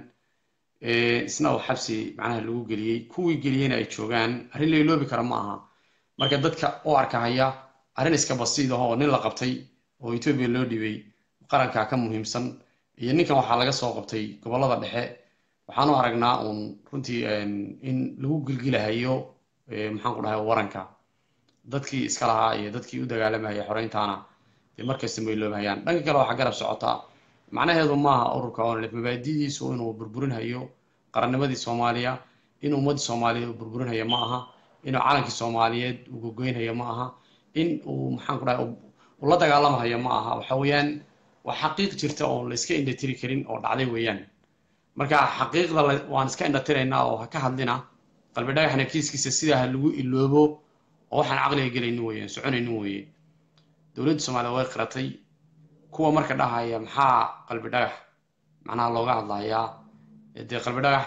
isna uu xabsi macnaha lagu geliyey kuwii geliyeyna ay joogaan arrin la iloobi kara ma aha marka dadka u arkahaya arrin iska basiid ah oo nin la qabtay oo etoobiya loo dhibay qarankaa ka muhiimsan iyo ninkan waxaa laga soo qabtay gobollada dhexe waxaanu aragnaa uun runtii in lagu gilgilahayo maxaan ku dhahay waranka dadkii iska lahaa iyo dadkii u dagaalamayay xoreyntaana dee markasta ma iloobahayaan dhanka kale waxaa garab socotaa macnaheedu maaha ururka onlef mabaadidiisu inuu burburinhayo qarannimadii soomaaliya in ummaddii soomaaliyeed uu burburinhayo ma aha inuu calankii soomaaliyeed uu gogoynhayo ma aha in uu maxaan ku dhahay uu la dagaalamahayo ma aha waxa weeyaan waa xaqiiq jirta oon la iska indhatiri karin oo dhacday weeyaan marka xaqiiqda waan iska indhatiraynaa oo ha ka hadlina qalbi dhagaxna kiiskiisa sidaa ha lagu iloobo oo waxaan caqliga gelaynin weeyaan soconaynin weeye dowladda soomaliya way qiratay kuwa marka dhahaya maxaa qalbi dhagax macnaha looga hadlayaa dee qalbi dhagax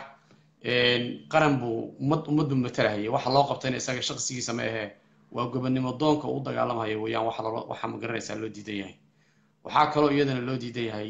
qaran buu ummad ummaddu matalahaya waxa loo qabtayna isaga shaqsigiisa ma ahee waa gobonnimo doonka u dagaalamaya weeyaan waxa loo waxa ma garanaysaa loo diidan yahay waxaa kaloo iyadana loo diidan yahay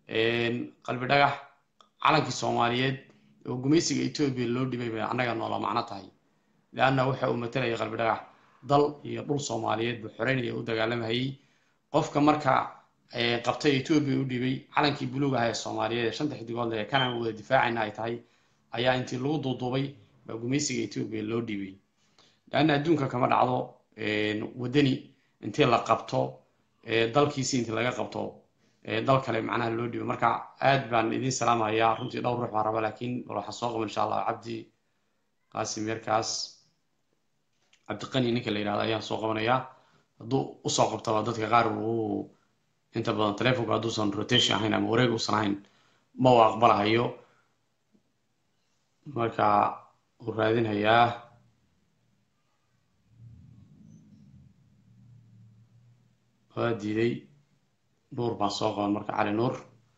qalbi dhagax calankii soomaaliyeed oo gumaysiga etoobiya loo dhibay bay annaga noola macno tahay leanna waxa uu matalaya qalbi dhagax dal iyo dhul soomaaliyeed buu xoreynaya u dagaalamayay qofka marka qabtay etoobiya u dhibay calankii buluug aha ee soomaaliyeed ee shanta xidigood ee kanaan wada difaacayna ay tahay ayaa intii lagu duuduubay baa gumaysiga etoobiya loo dhibay leanna adduunka kama dhacdo waddani intii la qabto dalkiisi intii laga qabto dal kale macnaha loo dhibo marka aad baan idin salaamayaa runtii dhowr ruux baan raba laakiin bal waxaa soo qaban insha allah cabdi qaasim yarkaas cabdiqani ninka la yidhahdo ayaan soo qabanayaa hadduu usoo qabtaba dadka qaar uu inta badan telefonka hadduusan rotation ahayn ama wareeg uusan ahayn ma uu aqbalahayo marka uu raadinhayaa waa diiday nuur baan soo qaban marka cali nuur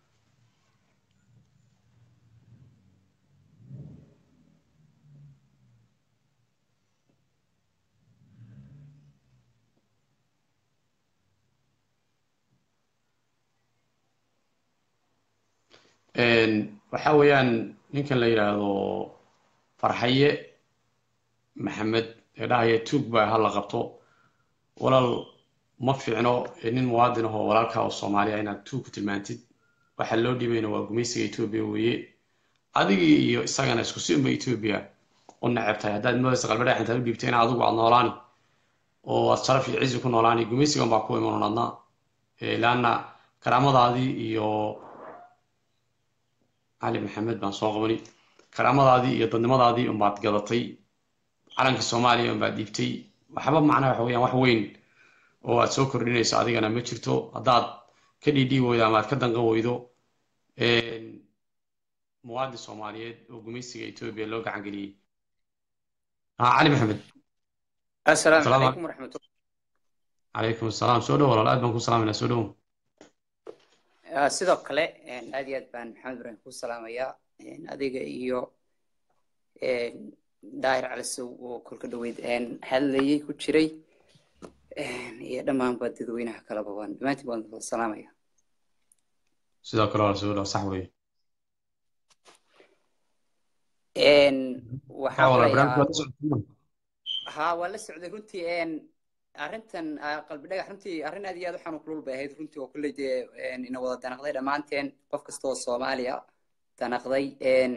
waxa weeyaan ninkan la yidhaahdo farxaye maxamed ee dhahaya tuug baa hala qabto walaal ma fiicno nin muwaadin ahoo walaalkaa oo soomaaliya inaad tuug ku tilmaantid waxaa loo dhibayna waa gumaysiga etoobiya weeye adigii iyo isagana isku si unba etoobiya u neceb tahay haddaad moodaysa qalbadhax intaad u dhiibtay in adigu aad noolaani oo aad sharaf iyo cizi ku noolaani gumaysigan baa ku iman adna laanna karaamadaadii iyo cali maxamed baan soo qabani karaamadaadii iyo dadnimadaadii unbaad gadatay calanka soomaaliya unbaad dhiibtay waxba macnaha waxa weeyaan wax weyn oo aad soo kordhinayso adigana ma jirto haddaad ka dhiidhii weydo ama aad ka danqan weydo muwaadin soomaaliyeed oo gumaysiga etoobiya loo gacan geliyey ha cali maxamed السلام السلام عليكم ورحمة الله calaykum asalaam soo dhow walaal aad baan ku salaamayna soo dhow آه، sidoo kale een, aad iyo aad baan maxamed ibraahim ku salaamayaa een, adiga iyo een, daahir calisow oo kolka dhaweyd een, hadlayay ku jiray een, iyo dhammaanba dadweynaha kaleba waan dhammaantiin baan wada salaamaya sidoo kale walaal soo dhow sax weeye Een, haa waxaan walaal filayaa barnaamijka waa la socodsiin haa waa la socday runtii een, arrintan ah, qalbi dhagax runtii arrin aad iyo aad u xanuun kulul bay ahayd runtii oo kulley dee een, ina wada danaqday dhammaanteen qof kasta oo soomaaliya danaqday een,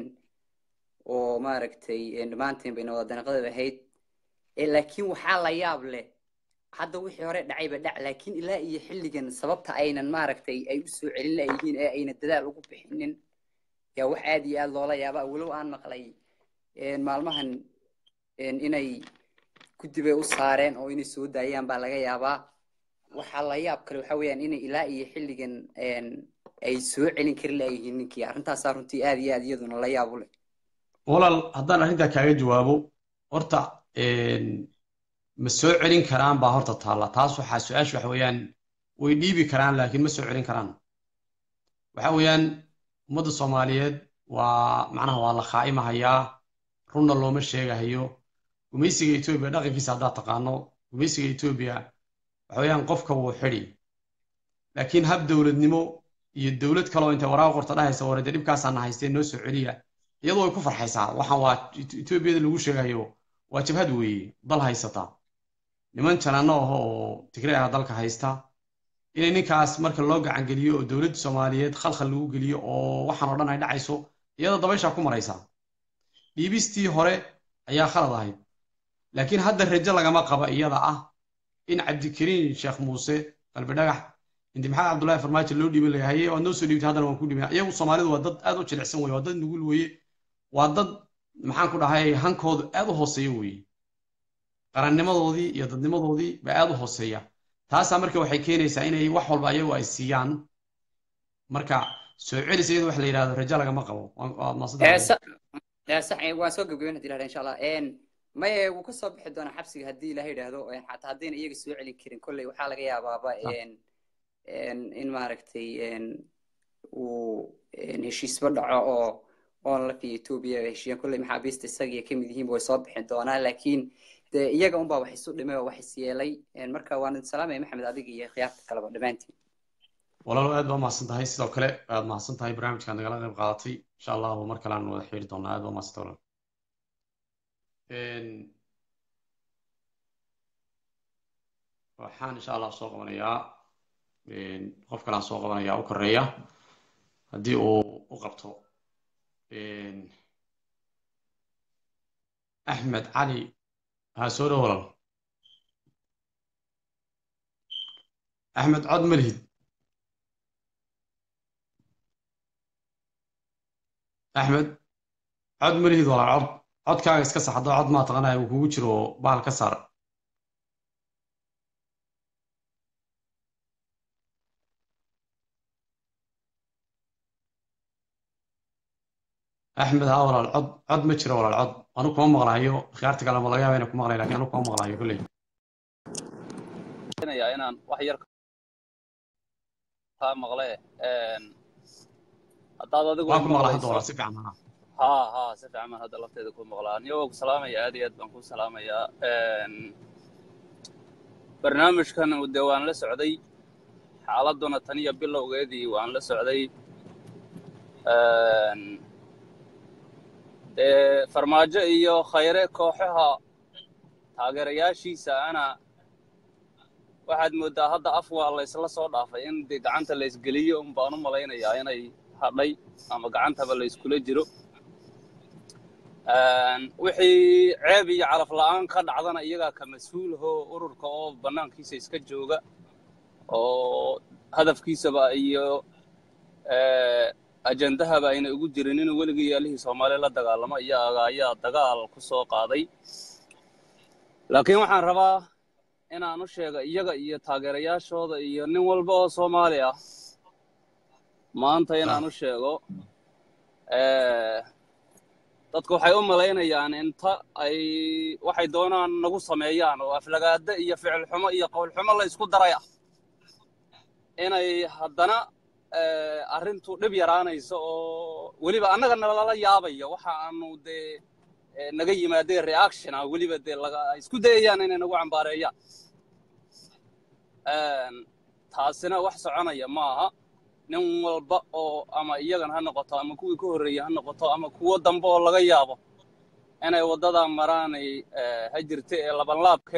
oo maaragtay een, dhammaanteen bayna wada danaqday bay ahayd Ee, laakiin waxaa la yaab leh hadda wixii hore dhacayba dhac laakiin ilaa iyo xilligan sababta aynan maaragtay ay u soo celin layihiin ee ayna dadaal ugu bixinin yaa wax aad iyo aad loola yaabaa walow aan maqlay een, maalmahan een, inay guddi bay u saareen oo inay soo daayaan baa laga yaabaa waxaa la yaab kale waxaa weeyaan inay ilaa iyo xilligan een, ay soo celin kari layihiin ninkii arrintaasaa runtii aad iyo aad iyaduna la yaab u leh walaal haddaan arrintaa kaaga jawaabo horta een, ma soo celin karaan baa horta taalla taas waxaa su-aasha waxa weeyaan way dhiibi karaan laakiin ma soo celin karaan waxa weeyaan ummadda soomaaliyeed waa macnaha waa la khaa'imahayaa runna looma sheegahayo gumaysiga etoobiya dhaqankiisa haddaad taqaano gumaysiga etoobiya waxa weeyaan qofka wuu xidhi laakiin hab dowladnimo iyo dowlad kaloo intay waraaq qorta dhahaysa warade dhibkaasaana haystee noo soo celiya iyadoo way ku farxaysaa waxaan waa etoobiyada lagu sheegayo waa jabhad weeye dal haysata niman janaano ah oo tigray ah dalka haysta inay ninkaas marka loo gacan geliyo oo dowladda soomaaliyeed khalkhal lagu geliyo oo waxaan oo dhan ay dhacayso iyada dabayshaa ku maraysaa dhiibistii hore ayaa khalad ahayd laakiin hadda rajo lagama qaba iyada ah in cabdikariin sheekh muuse qalbi dhagax inti maxamed cabdullaahi farmaajo loo dhiibin laga haye waad noo soo dhiibtay haddana waan ku dhiibin iyagu soomaalidu waa dad aad u jilicsan weye waa dad nugul weeye waa dad maxaan ku dhahay hankoodu aad u hooseeya weeye qarannimadoodii iyo dadnimadoodii baa aad u hooseeya taasaa marka waxay keenaysaa inay wax walba ayagu ay siiyaan marka soo celis iyada wax la yidhahdo rajo lagama qabo waa waa Ee, maasadda sa- ee, sax ee, waan soo gabagabeyn hadii lahada insha allah Een, maye wuu ka soo bixi doonaa xabsiga haddii ilaha yidhaahdo een, xataa haddayna iyaga soo celin karin kolley waxaa laga yaabaaba een, een, in maaragtay een, uu een, heshiisba dhaco oo oon la fiyo etoobiya ay heshiiyaan kolley maxaabiista isagiiya ka mid yihiin way soo bixin doonaa laakiin dee iyaga unbaa wax isu dhimay oo wax is yeelay Een, marka waan idin salaamaya maxamed adiga iyo khiyaarta kaleba dhammaantiin walaalo aad baa mahadsan tahay sidoo kale aad mahadsan tahay barnaamijkaad nagala qayb qaadatay insha allahu mar kale aan wada xiriiri doonaa aad baa mahadsan walaal Een, waxaan insha allah soo qabanayaa een, qof kale aan soo qabanayaa u koreeya haddii uu u qabto een, axmed cali ha soo dhow walaal axmed cod ma lihid axmed cod ma lihid walaal cod codkaaga iska sax haddoo cod maa taqanaya uu kugu jiro bahal ka saar axmed haa walaal cod cod ma jiro walaal cod anu kuma maqlahayo khiyaarta kale ma laga yaaba inay ku maqlayn lakin anu kuma maqlahayo kolley inayaa inaan wax yar kaa maqle een, haddaad adigu waan ku maqlaa hadda maqlayso walaal si fiican haa haa haa si fiican baan hadda lafteeda ku maqlaa niyagoo ku salaamaya aad iyo aad baan ku salaamayaa Een, barnaamijkan dee waan la socday xaaladuna tan iyo bilowgeedii waan la socday Een, dee farmaajo iyo khayre kooxaha taageerayaashiisa ana waxaad moodaa hadda af waa laysla soo dhaafay in dee gacanta laysgeliyo un baan u malaynayaa inay hadhay ama gacantaba layskula jiro Een, wixii ceeb iyo calaf la'aan ka dhacdana iyagaa ka mas-uulahoo ururka oo bannaankiisa iska jooga oo hadafkiisaba iyo ee, ajandahaba ayna ugu jirin inuu weligii yaalihii soomaaliya la dagaalamo iyaga ayaa dagaal ku soo qaaday laakiin waxaan rabaa inaan u sheego iyaga iyo taageerayaashooda iyo nin walba oo soomaali ah maanta inaan u sheego Eh, dadku waxay u malaynayaan inta ay waxay doonaan nagu sameeyaan oo aflagaada iyo ficil xumo iyo qowl xumo la isku daraya inay haddana eh, arrintu dhib yaraanayso oo weliba annaga nalala yaabayo waxa aanu dee eh, naga yimaadeen reaction ah weliba dee laga ay isku dayayaan inay nagu cambaareeyaan Een, taasina wax soconaya maaha nin walba oo ama iyagan ha noqoto ama kuwii ka horreeyey ha noqoto ama kuwo dambe oo laga yaabo inay waddadaa maraanay eh, ha jirta ee labanlaabke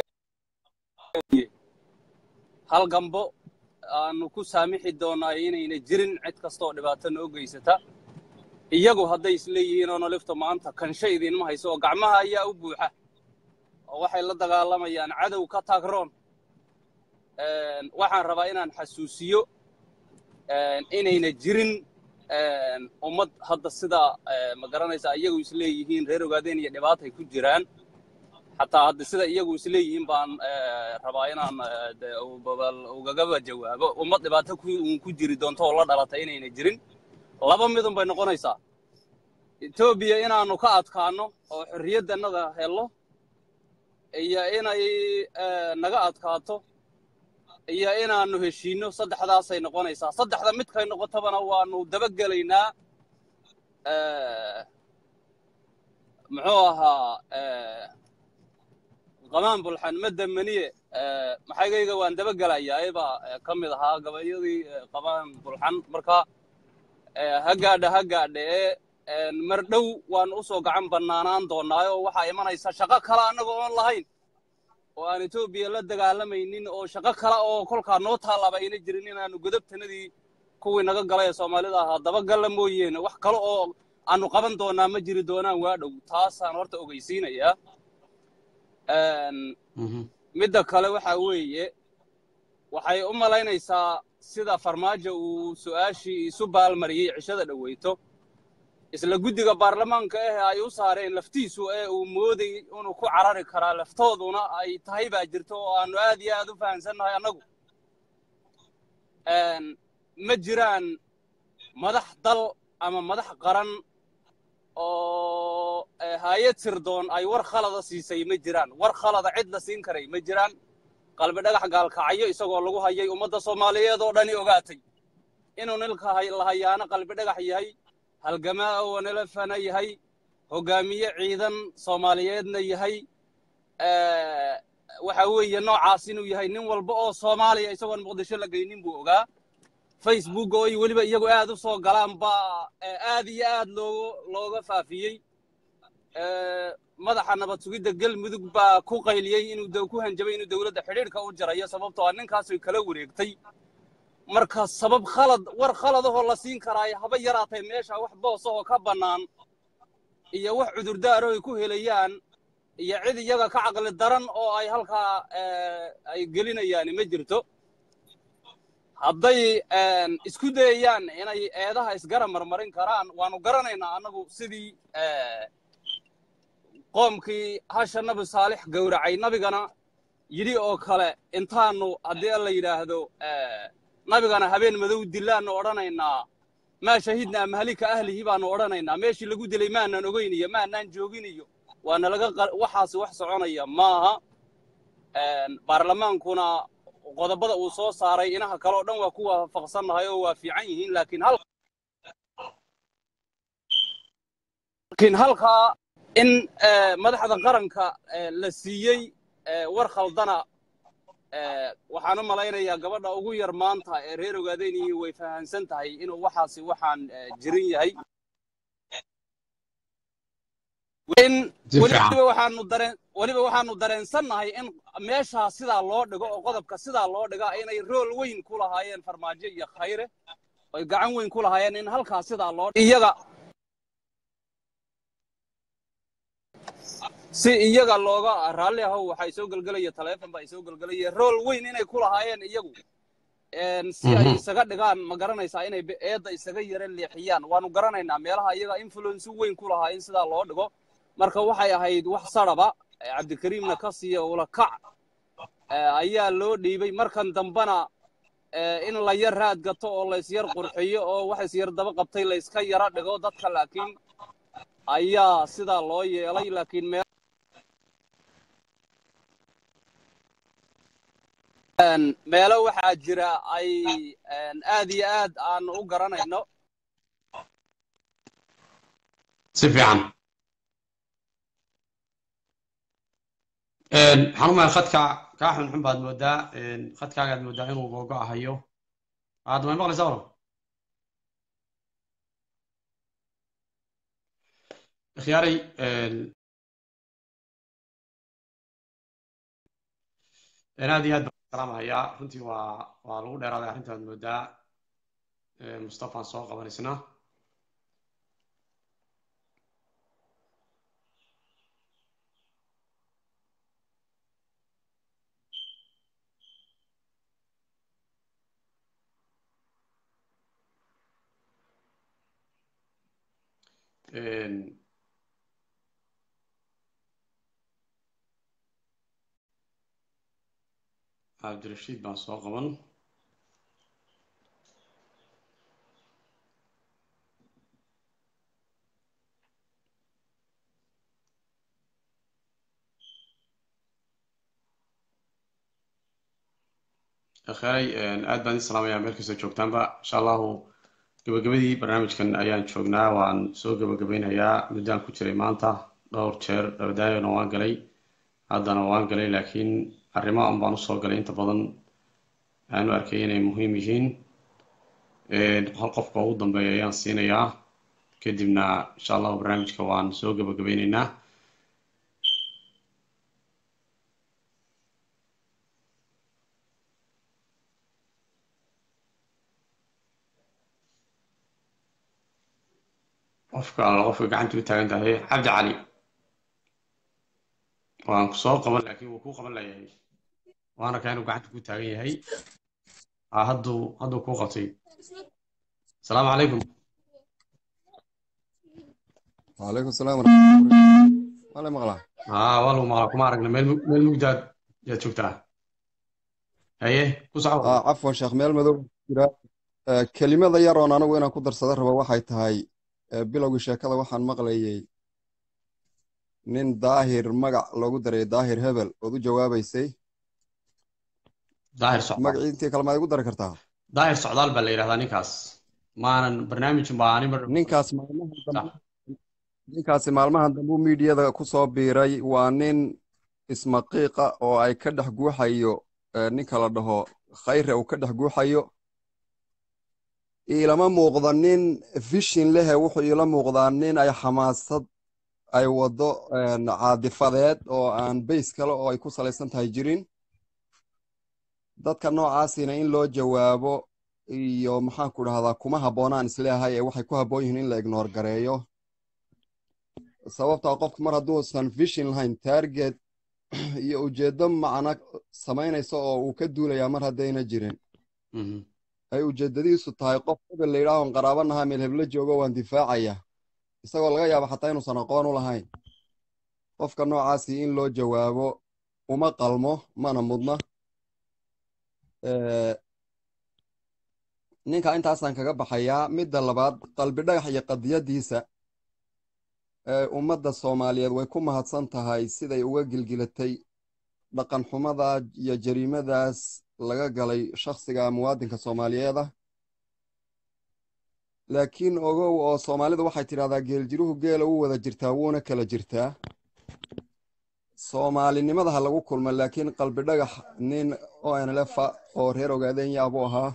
hal gambo aanu ku saamixi doonaa inayna jirin cid kasta oo dhibaato noo geysata iyagu hadday isleeyihiin oo nolifta maanta kansho idinma hayso oo gacmaha ayaa u buuxa oo waxay la dagaalamayaan cadow ka taagroon Een, waxaan rabaa inaan xasuusiyo een, inayna jirin een, ummad hadda sida eh, ma garanaysaa iyagu isleeyihiin reer ogaadeen iyo dhibaatay ku jiraan xataa hadda sida iyagu isleeyihiin baan eh, rabaa inaan eh, dee u- babal- ugagaba jawaabo ummad dhibaato ku uun ku jiri doonto oo la dhalatay inayna jirin laba midun bay noqonaysaa etoobiya inaanu ka adkaano oo xorriyaddannada helo iyo inay eh, naga adkaato iyo inaanu heshiino saddexdaasay noqonaysaa saddexda midkay noqotobana waanu dabagelaynaa Eh, muxuu ahaa eh, qamaan bulxan madda maniye eh, maxaygayga waan dabagelayaa baa ka mid ahaa gabayadii eh, qamaan bulxan marka eh, ha gaadha ha gaadhe ee mar dhow waan u soo gacan bannaanaan doonaayo waxaa imanaysa shaqo kale annaga oon lahayn oo aan etoobiya la dagaalamaynin oo shaqo kale oo kolkaa noo taallaba ayna jirin inaanu godobtanadii kuwii naga galay ee soomaalida ahaa dabagalla mooyeene wax kale oo aanu qaban doonaa ma jiri doonaan waa dhow taasaan horta ogeysiinayaa Een, Mhm. midda kale waxa weeye waxay u malaynaysaa sida farmaajo uu su'aashii isu baalmariyey cishada dhoweyto isla guddiga baarlamaanka ah ay u saareen laftiisu ee uu mooday inuu ku carari karaa laftooduna ay tahay baa jirto oo aanu aad iyo aad u fahamsannahay annagu Een, ma jiraan madax dal ama madax qaran oo eh, hay-ad sirdoon ay war khalada siisay ma jiraan war khalada cid la siin karay ma jiraan qalbi dhagax gaalkacyo isagoo lagu hayay ummadda soomaaliyeed oo dhani ogaatay inuu nilka hay- la hayaano qalbi dhagax yahay halgamaa oo wanelefana yahay hogaamiye ciidan soomaaliyeedna yahay Eh, waxa weeye noocaas inuu yahay nin walba oo soomaaliya isagoon muqdisho la geynin buu ogaa facebook oo ay weliba iyagu aad u soo galaan baa eh, aad iyo aad loogu looga faafiyey Eh, madaxa nabad sugidda galmudug baa ku qayliyey inuu de- ku hanjabay inuu dowladda xidhiidhka u jarayo sababtoo ah ninkaasay kala wareegtay marka sabab khalad war khaladahoo la siin karaayo haba yaraatay meesha wax boosahoo ka bannaan iyo wax cudurdaaro ay ku helayaan iyo cid iyaga ka caqli daran oo ay halkaa eh, ay gelinayaan ma jirto hadday een, isku dayayaan inay eedaha isgara marmarin karaan waanu garanaynaa annagu sidii eh, qoomkii hasha nabi saalix gowracay nabigana yidhi oo kale intaanu haddii alla yidhaahdo eh, nabigana habeen madow dilaannu odhanaynaa maa shahidnaa mahlika ahlihi baanu odhanaynaa meeshii lagu dilay maanaan ogeyn iyo maanaan joogin iyo waana laga qa- waxaasi wax soconaya maaha Een, baarlamaankuna qodobada uu soo saaray inaha kale oo dhan waa ku waafaqsannahay oo waa fiican yihiin laakiin hal laakiin halkaa in eh, madaxda qaranka eh, la siiyey eh, war khaldana eh, waxaan u malaynayaa gabadha ugu yar maanta ee reer ogaadeynihi way fahamsan tahay inuu waxaasi waxaan eh, jirin yahay in Si fiican. weliba waxaanu dareen weliba waxaanu dareensannahay in meeshaa sidaa loo dhigo oo qodobka sidaa loo dhigaa inay rool weyn ku lahaayeen farmaajo iyo khayre oy gacan weyn ku lahaayeen in halkaa sidaa loo iyaga si iyaga looga raalli ahow waxay soo gelgelaya taleefon baa soo gelgelaya rool weyn inay ku lahaayeen iyagu Een, si ay Mhm. isaga dhigaan ma garanaysaa inay be- eedda isaga yara leexiyaan waanu garanaynaa meelaha iyaga influence weyn ku lahaa in sidaa loo dhigo marka waxay ahayd wax saraba eh, cabdikariimna ka siiya ula kac eh, ayaa loo dhiibay markan dambana in la yar raad gato oo laysyar qurxiyo oo wax isyar daba qabtay layska yara dhigo dadka laakiin ayaa sidaa loo yeelay laakiin meel meelo waxaa jira ay aad iyo aad aan u garanayno si fiican waxaan u mahay khadka kaa xunxun baad moodaa khadkaagaad moodaa inuu googo'ahayo aad may maqlaysaa walo ikhyaaray aad iyo aad baan salaamahayaa runtii waa waa lagu dheeraaday arrintaad moodaa mustafaan soo qabanaysna cabdirashiid baan soo qaban akheeray aad baan idin salaamayaa meel kastoo joogtaanba insha allahu gabagabadii barnaamijkan ayaan joognaa waan soo gabagabaynayaa muddaan ku jiray maanta dhowr jeer dabadaayona waan galay haddana waan galay laakiin arrimo an baan usoo galay inta badan aanu arkay inay muhiim yihiin hal qofka ugu dambeeya ayaan siinayaa kadibna insha allahu barnaamijka waan soo gabagabaynaynaa qofka alla qofka gacanta u taagan tahay cabdi cali waan ku soo qaban laakiin wuu kuu qaban layahay waana kaa inuu gacanta ku taagan yahay hadduu hadduu kuu qabtay asalaamu calaykum وعليكم السلام ورحمة الله ولا مغلا haa waa lagu maqlaa kuma aragna meel meel mugdaad yaad joogtaa haye ku soco آه عفوا شيخ ميل مدو جرا آه كلمة يرون أنا وين أقدر صدر ربا waxay tahay آه bilowgii sheekada waxaan maqlayay nin daahir magac loogu daray daahir hebel ood u jawaabaysay daahir socdaal magacii intii kale maad igu dari kartaa daahir socdaal baa la yidhahdaa ninkaas maanan barnaamijin baa ani mar ninkaas maalmahan sax dambe ninkaasi maalmahan dambe uu miidiyada ku soo biiray waa nin ismaqiiqa oo ay ka dhex guuxayo eh, ninka la dhaho khayre uu ka dhex guuxayo iilama muuqda nin fishin lehe wuxuu iila muuqdaa nin ay xamaasad ay waddo een, caadifadeed oo aan bays kale oo ay ku salaysan tahay jirin dadka noocaasina in loo jawaabo iyo maxaan ku dhahdaa kuma habboonaan isleeyahay ee waxay ku habboon yihiin in la ignoor gareeyo sababtaa qofku mar hadduusan fishin lahayn target iyo ujeeddo macno samaynaysa oo uu ka duulayaa mar haddayna jirin Mhm. ay ujeeddadiisu tahay qof hebel la yidhaahon qaraabanaha meel heblo joogo waan difaacaya isagoo laga yaabo xataa inuusan aqoon u lahayn qofka noocaasi in loo jawaabo uma qalmo mana mudna Eh, ninka intaasaan kaga baxayaa midda labaad qalbi dhagax iyo qadiyadiisa ee ummadda soomaaliyeed way ku mahadsan tahay siday uga gilgilatay dhaqan xumada iyo jariimadaas laga galay shakhsiga muwaadinka soomaaliyeed ah laakiin ogow oo soomaalidu waxay tidhahdaa geeljiruhu geela u wada jirtaa wuuna kala jirtaa soomaalinimada ha lagu kulma laakiin qalbi dhagax nin onlefa oo reer ogaadenya buu ahaa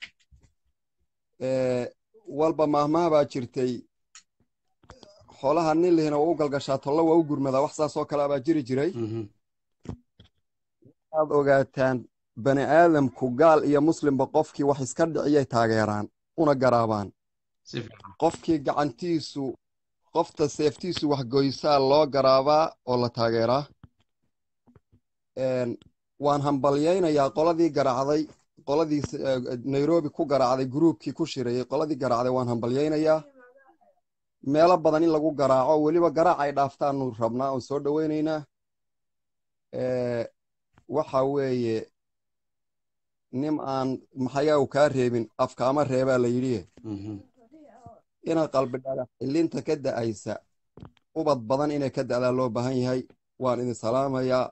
Eh, walba maahmaah baa jirtay xoolaha nin lihina waa u galgashaa tollo waa u gurmadaa wax saas oo kale baa jiri jiray Mhm. waxaad ogaataan bani aadamku gaal iyo muslimba qofkii wax iska dhiciyay taageeraan una garaabaan si fiican qofkii gacantiisu qofta seeftiisu waxgoysaa loo garaabaa oo la taageeraa Een, waan hambalyaynayaa qoladii garaacday qoladii eh, nairobi ku garaacday gruubkii ku shirayay qoladii garaacday waan hambalyaynayaa meelo badan in lagu garaaco weliba garaac ay dhaaftaanu rabnaa oon soo dhoweynaynaa Eh, waxa weeye nim aan maxayaa kaa reebin afkaama reebaa la yidhi Mhm. ina qalbi dhagax ilinta ka da'aysa ubad badan inay ka da'daa loo baahan yahay waan idin salaamayaa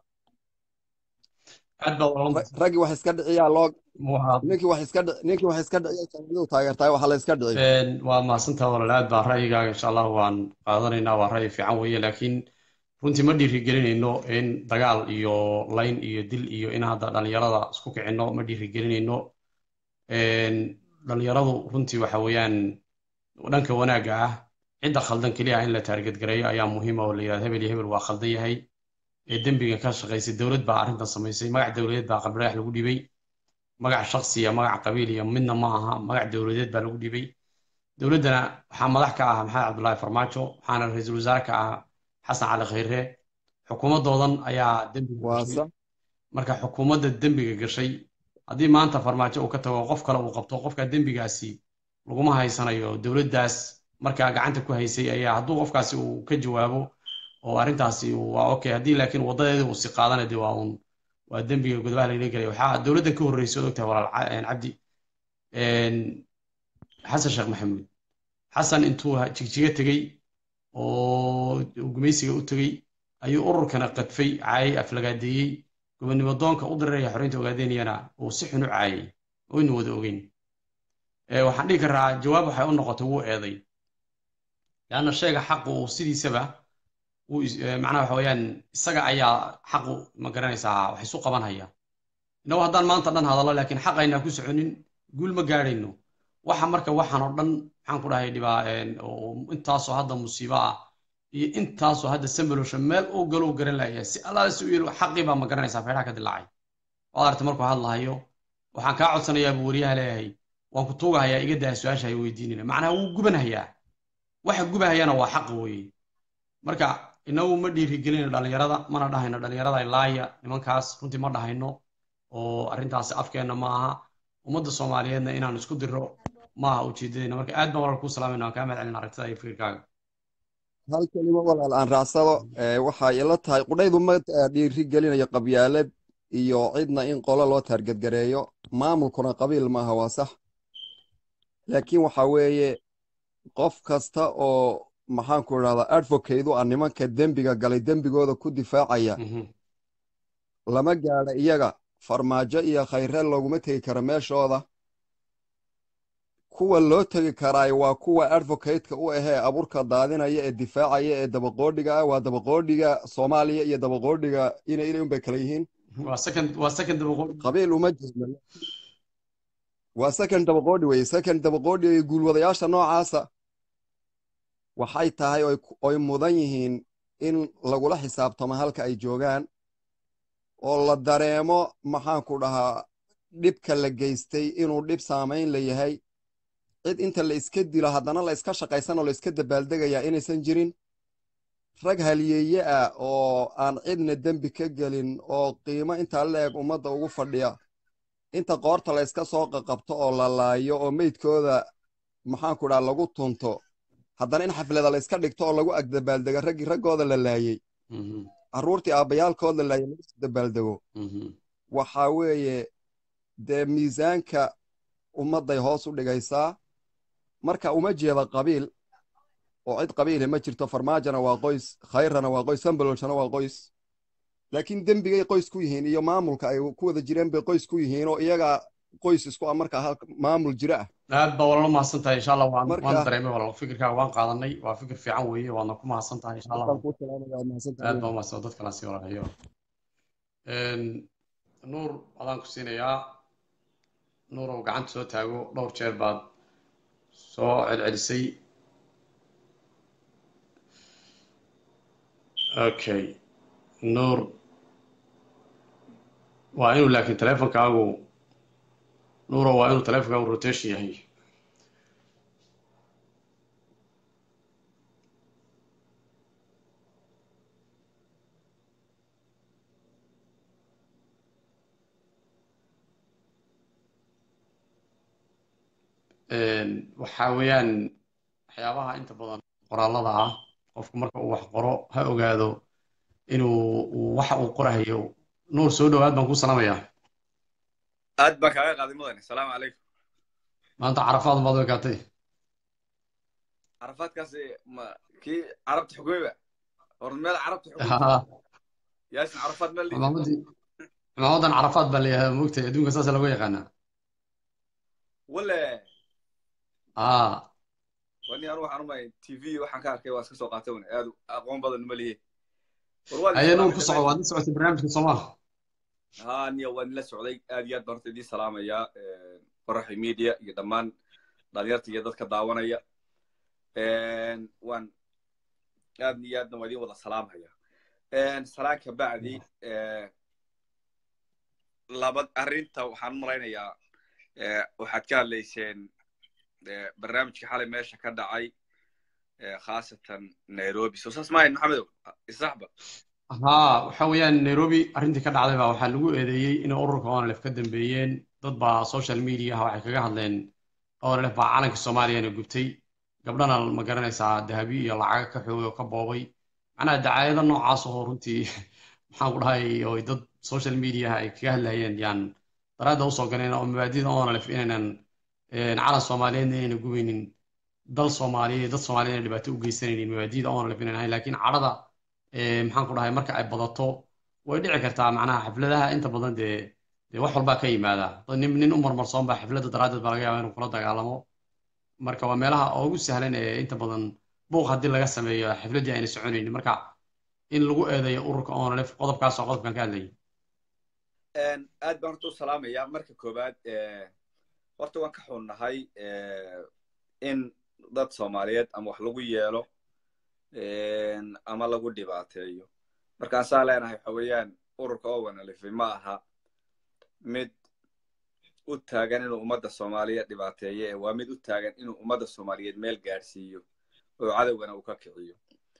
aad baad walaal Ra- raggii wax iska dhiciyaa loo waa ninkii wax iska dhici ninkii wax iska dhiciya jannadu taageertahay waxa la iska dhici een, waa mahadsantaha walaal aad baa ra'yigaaga insha allah waan qaadanaynaa waa ra'yi fiican weeye laakiin runtii ma dhiirigelinayno in dagaal iyo layn iyo dil iyo in hadda dhalinyarada isku kicinno ma dhiirigelinayno Een, dhalinyaradu runtii waxa weeyaan dhanka wanaagga ah cidda khaldan keliya in la taargetgareeyo ayaa muhiima oo la yidhahdo hebel iyo hebel waa khaldan yahay ee dembiga ka shaqaysay dowlad baa arrintan samaysay magac dowladeed baa qabdhagax lagu dhibay magac shakhsi iyo magac qabiil iyo midna ma aha magac dowladeed baa lagu dhibay dowladdana waxaa madax ka ah maxamed cabdullaahi farmaajo waxaana ra-iisul wasaare ka ah xasan cali khayre xukuumadoodan ayaa dembiga waa gashay sax marka xukuumadda dembiga gashay haddii maanta farmaajo uu ka tago qof kale uu qabto qofka dembigaasi laguma haysanayo dowladdaas markaa gacanta ku haysay ayaa hadduu qofkaasi uu ka jawaabo oo arrintaasi uu- waa okay haddii laakiin wadadeeda uu si qaadana dee waa un waa dembiga godobaha lagala gelaya waxaa dowladdan ka horreysay od ogtahay walaal ca- een, cabdi een, xasan sheekh maxamuud xasan intuu ha- jigjiga tegey oo uu gumaysiga u tegey ayuu ururkana qadfay caayay aflagaadeeyey gobonimo doonka u diriraya xoreynta ogaadeynayana uu si xun u caayay oynu wada ogeyn Ee, waxaan dhihi karaa jawaab waxay u noqotay wuu eeday leanna sheega xaqu uu sidiisaba uu is- ee, macnaha waxa weeyaan isaga ayaa xaqu ma garanaysaa wax isu qaban haya innagu haddaan maanta dhan hadallo laakiin xaq aynaa ku soconin guul ma gaadhayno waxa marka waxaan oo dhan maxaan ku dhahay dhibaa een, oo intaasoo hadda musiibo ah iyo intaasoo hadda sambalosha meel uu galou garan laaya si allaale si u yelo xaqii baa ma garanaysaa feedhaha ka dilaacay waad aragtay markuu hadlahayo waxaan kaa codsanayaa buu wariyaha leeyahay waan ku tuugahayaa iga daa su-aasha hay weydiinina macnaha wuu gubanhayaa waxa gubahayana waa xaqa weeye marka inagu ma dhiirigelinayno dhalinyarada mana dhahayno dhalinyarada laaya nimankaas runtii ma dhahayno oo arrintaasi afkeenna ma aha ummadda soomaaliyeedna inaan isku diro ma aha ujeedadeenna marka aad baan walaal kuu salaamayna waan kaa mahad celin aragtida iyo fikirkaaga hal kelimo walaal aan raacsado ee, waxay ila tahay qudhaydu ma eh, dhiiri gelinayo qabyaalad iyo cidna in qolo loo taargetgareeyo maamulkuna qabiil maaha waa sax laakiin waxa weeye qof kasta oo maxaanku idhahdaa advocate u ah nimanka dembiga galay dembigooda ku difaacaya Mhm. lama gaadha iyaga farmaajo iyo khayre looguma tegi karo meeshooda kuwa loo tegi karaay waa kuwa advocate-ka u ahee abuurka daadinaya ee difaacaya ee dabaqoodhiga ah waa dabaqoodhiga soomaaliya iyo dabaqoodhiga ina inay unbay kala yihiin waa second waa second dabaqood qabiil uma jeedno waa second dabaqoodhi weye second dabaqoodhi iyo guulwadayaasha noocaasa waxay tahay oy ku- oy mudan yihiin in lagula xisaabtamo halka ay joogaan oo la dareemo maxaanku dhahaa dhibka la geystay inuu dhib saamayn la yahay cid inta la iska dilo haddana la iska shaqaysan oo la iska dabaaldegayaa inaysan jirin rag haliyeeye ah oo aan cidna dembi ka gelin oo qiimo intaa la eg ummadda ugu fadhiya inta qoorta la iska soo qaqabto oo la laayo oo meydkooda maxaanku dhaha lagu tunto haddana in xaflada la iska dhigto oo lagu agdabaaldego raggii raggooda la laayey Mhm. carruurtii aabbayaalkood la laayay lagu dabaaldego Mhm. waxaa weeye dee miisaanka ummadday hoos u dhigaysaa marka uma jeeda qabiil oo cid qabiile ma jirto farmaajona waa qoys khayrana waa qoys sambalolshana waa qoys laakiin dembigay qoys ku yihiin iyo maamulka ay ku wada jireen bay qoys ku yihiin oo iyagaa qoys isku ah markaa halka maamul jira ah aad baa walaal mahadsan tahay insha allah waan Marka- waan dareemay walaal fikirkaaga waan qaadanay waa fikir fiican weeye waadna ku mahadsan tahay insha allah Markaan kuu salaamaya, waad mahadsantahay. aad baa umahadsan dad kala sii walaalayo nuur adaan ku siinayaa nuur oo gacanta soo taago dhowr jeer baad soo celcelisay okay nuur waa inuu laakiin teleefonkaagu nuuro waa inuu teleefonkaagu rotation yahay waxaa weeyaan waxyaabaha inta badan qoraalada ah qofku marka uu wax qoro ha ogaado inuu uu waxa uu qorahayo nuur soo dhowaad baan ku salaamayaa aad baan kaaga qaaday mudane asalaamu calaykum maanta carafaad baad u ekaatay carafaadkaasi ma kii carabta xukumeyba hor meel carabta xukumey yaasin carafaad meel lihi cimaamadii cimaamadan carafaad baa layahaa moogtay adduunka saasa lagu yaqaanaa wale aa wani anu waxaan umay t v waxaan ka arkay waa iska soo qaatay un aad aqoon badan uma lihi war waa ayay nuur ku soco waad la socotay barnaamijka soomaa ha niya waan la socday aad iyo aad baan horta idiin salaamayaa qoraxi media iyo dhammaan dhalinyarta iyo dadka daawanaya waan aad iyo aadna waa idiin wada salaamaya salaan ka bacdi laba arrinta waxaan malaynayaa waxaad ka hadlayseen barnaamijka xalay meesha ka dhacay khaasatan nairobi soo saas maahayn maxamedow isaxba haa waxa weeyaan nairobi arrintii ka dhacday baa waxaa lagu eedeeyey inay ururka onlf ka dambeeyeen dad baa social mediaha waxay kaga hadleen onlf baa calanka soomaaliyana gubtay gabdhana ma garanaysaa dahabi iyo lacaga ka xoogay oo ka boobay macnaha dacaayado noocaas oo runtii maxaan ku dhahay oo dad social mediaha ay kaga hadlayeen yaan daraadda usoo galeen oo mabaadida onlf inaynan calan soomaaliyeedna inayna gubaynin dal soomaaliyeed dad soomaaliyeed inay dhibaato u geysanaynin mabaadida onlf inaynan ahayn laakiin cadhada maxaan ku dhahay marka ay badato way dhici kartaa macnaha xafladaha inta badan dee dee wax walbaa ka yimaada nin nin u marmarsoon baa xafladda daraaddeed baa laga yaabaa inuu kula dagaalamo marka waa meelaha ugu sahlan ee inta badan buuq haddii laga sameeyo xafladdii ayna soconaynin marka in lagu eedeeyo ururka onlf qodobkaas oo qodobkan ka hadlayay aad baan horta u salaamayaa marka koowaad horta waan ka xunnahay in dad soomaaliyeed ama wax lagu yeelo ama lagu dhibaateeyo markaan saa leenahay waxa weeyaan ururka owanalifi ma aha mid u taagan inuu ummadda soomaaliyeed dhibaateeyo ee waa mid u taagan inuu ummadda soomaaliyeed meel gaadhsiiyo oo cadowgana uu ka kiciyo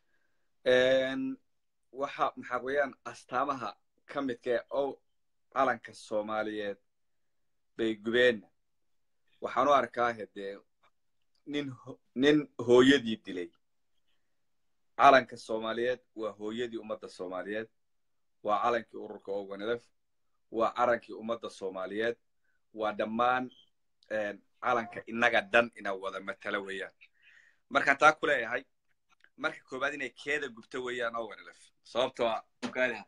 waxa maxaa weeyaan astaamaha ka midka ee o calanka soomaaliyeed bay gubeenna waxaan u arkaa hedee nin nin hooyadii dilay calanka soomaaliyeed waa hooyadii ummadda soomaaliyeed waa calankii ururka owanelef waa calankii ummadda soomaaliyeed waa dhammaan calanka innaga dhan ina wada matala weeyaan markaan taa ku leeyahay marka koowaad inay keeda gubto weeyaan owanelef sababtoo a ogaadaha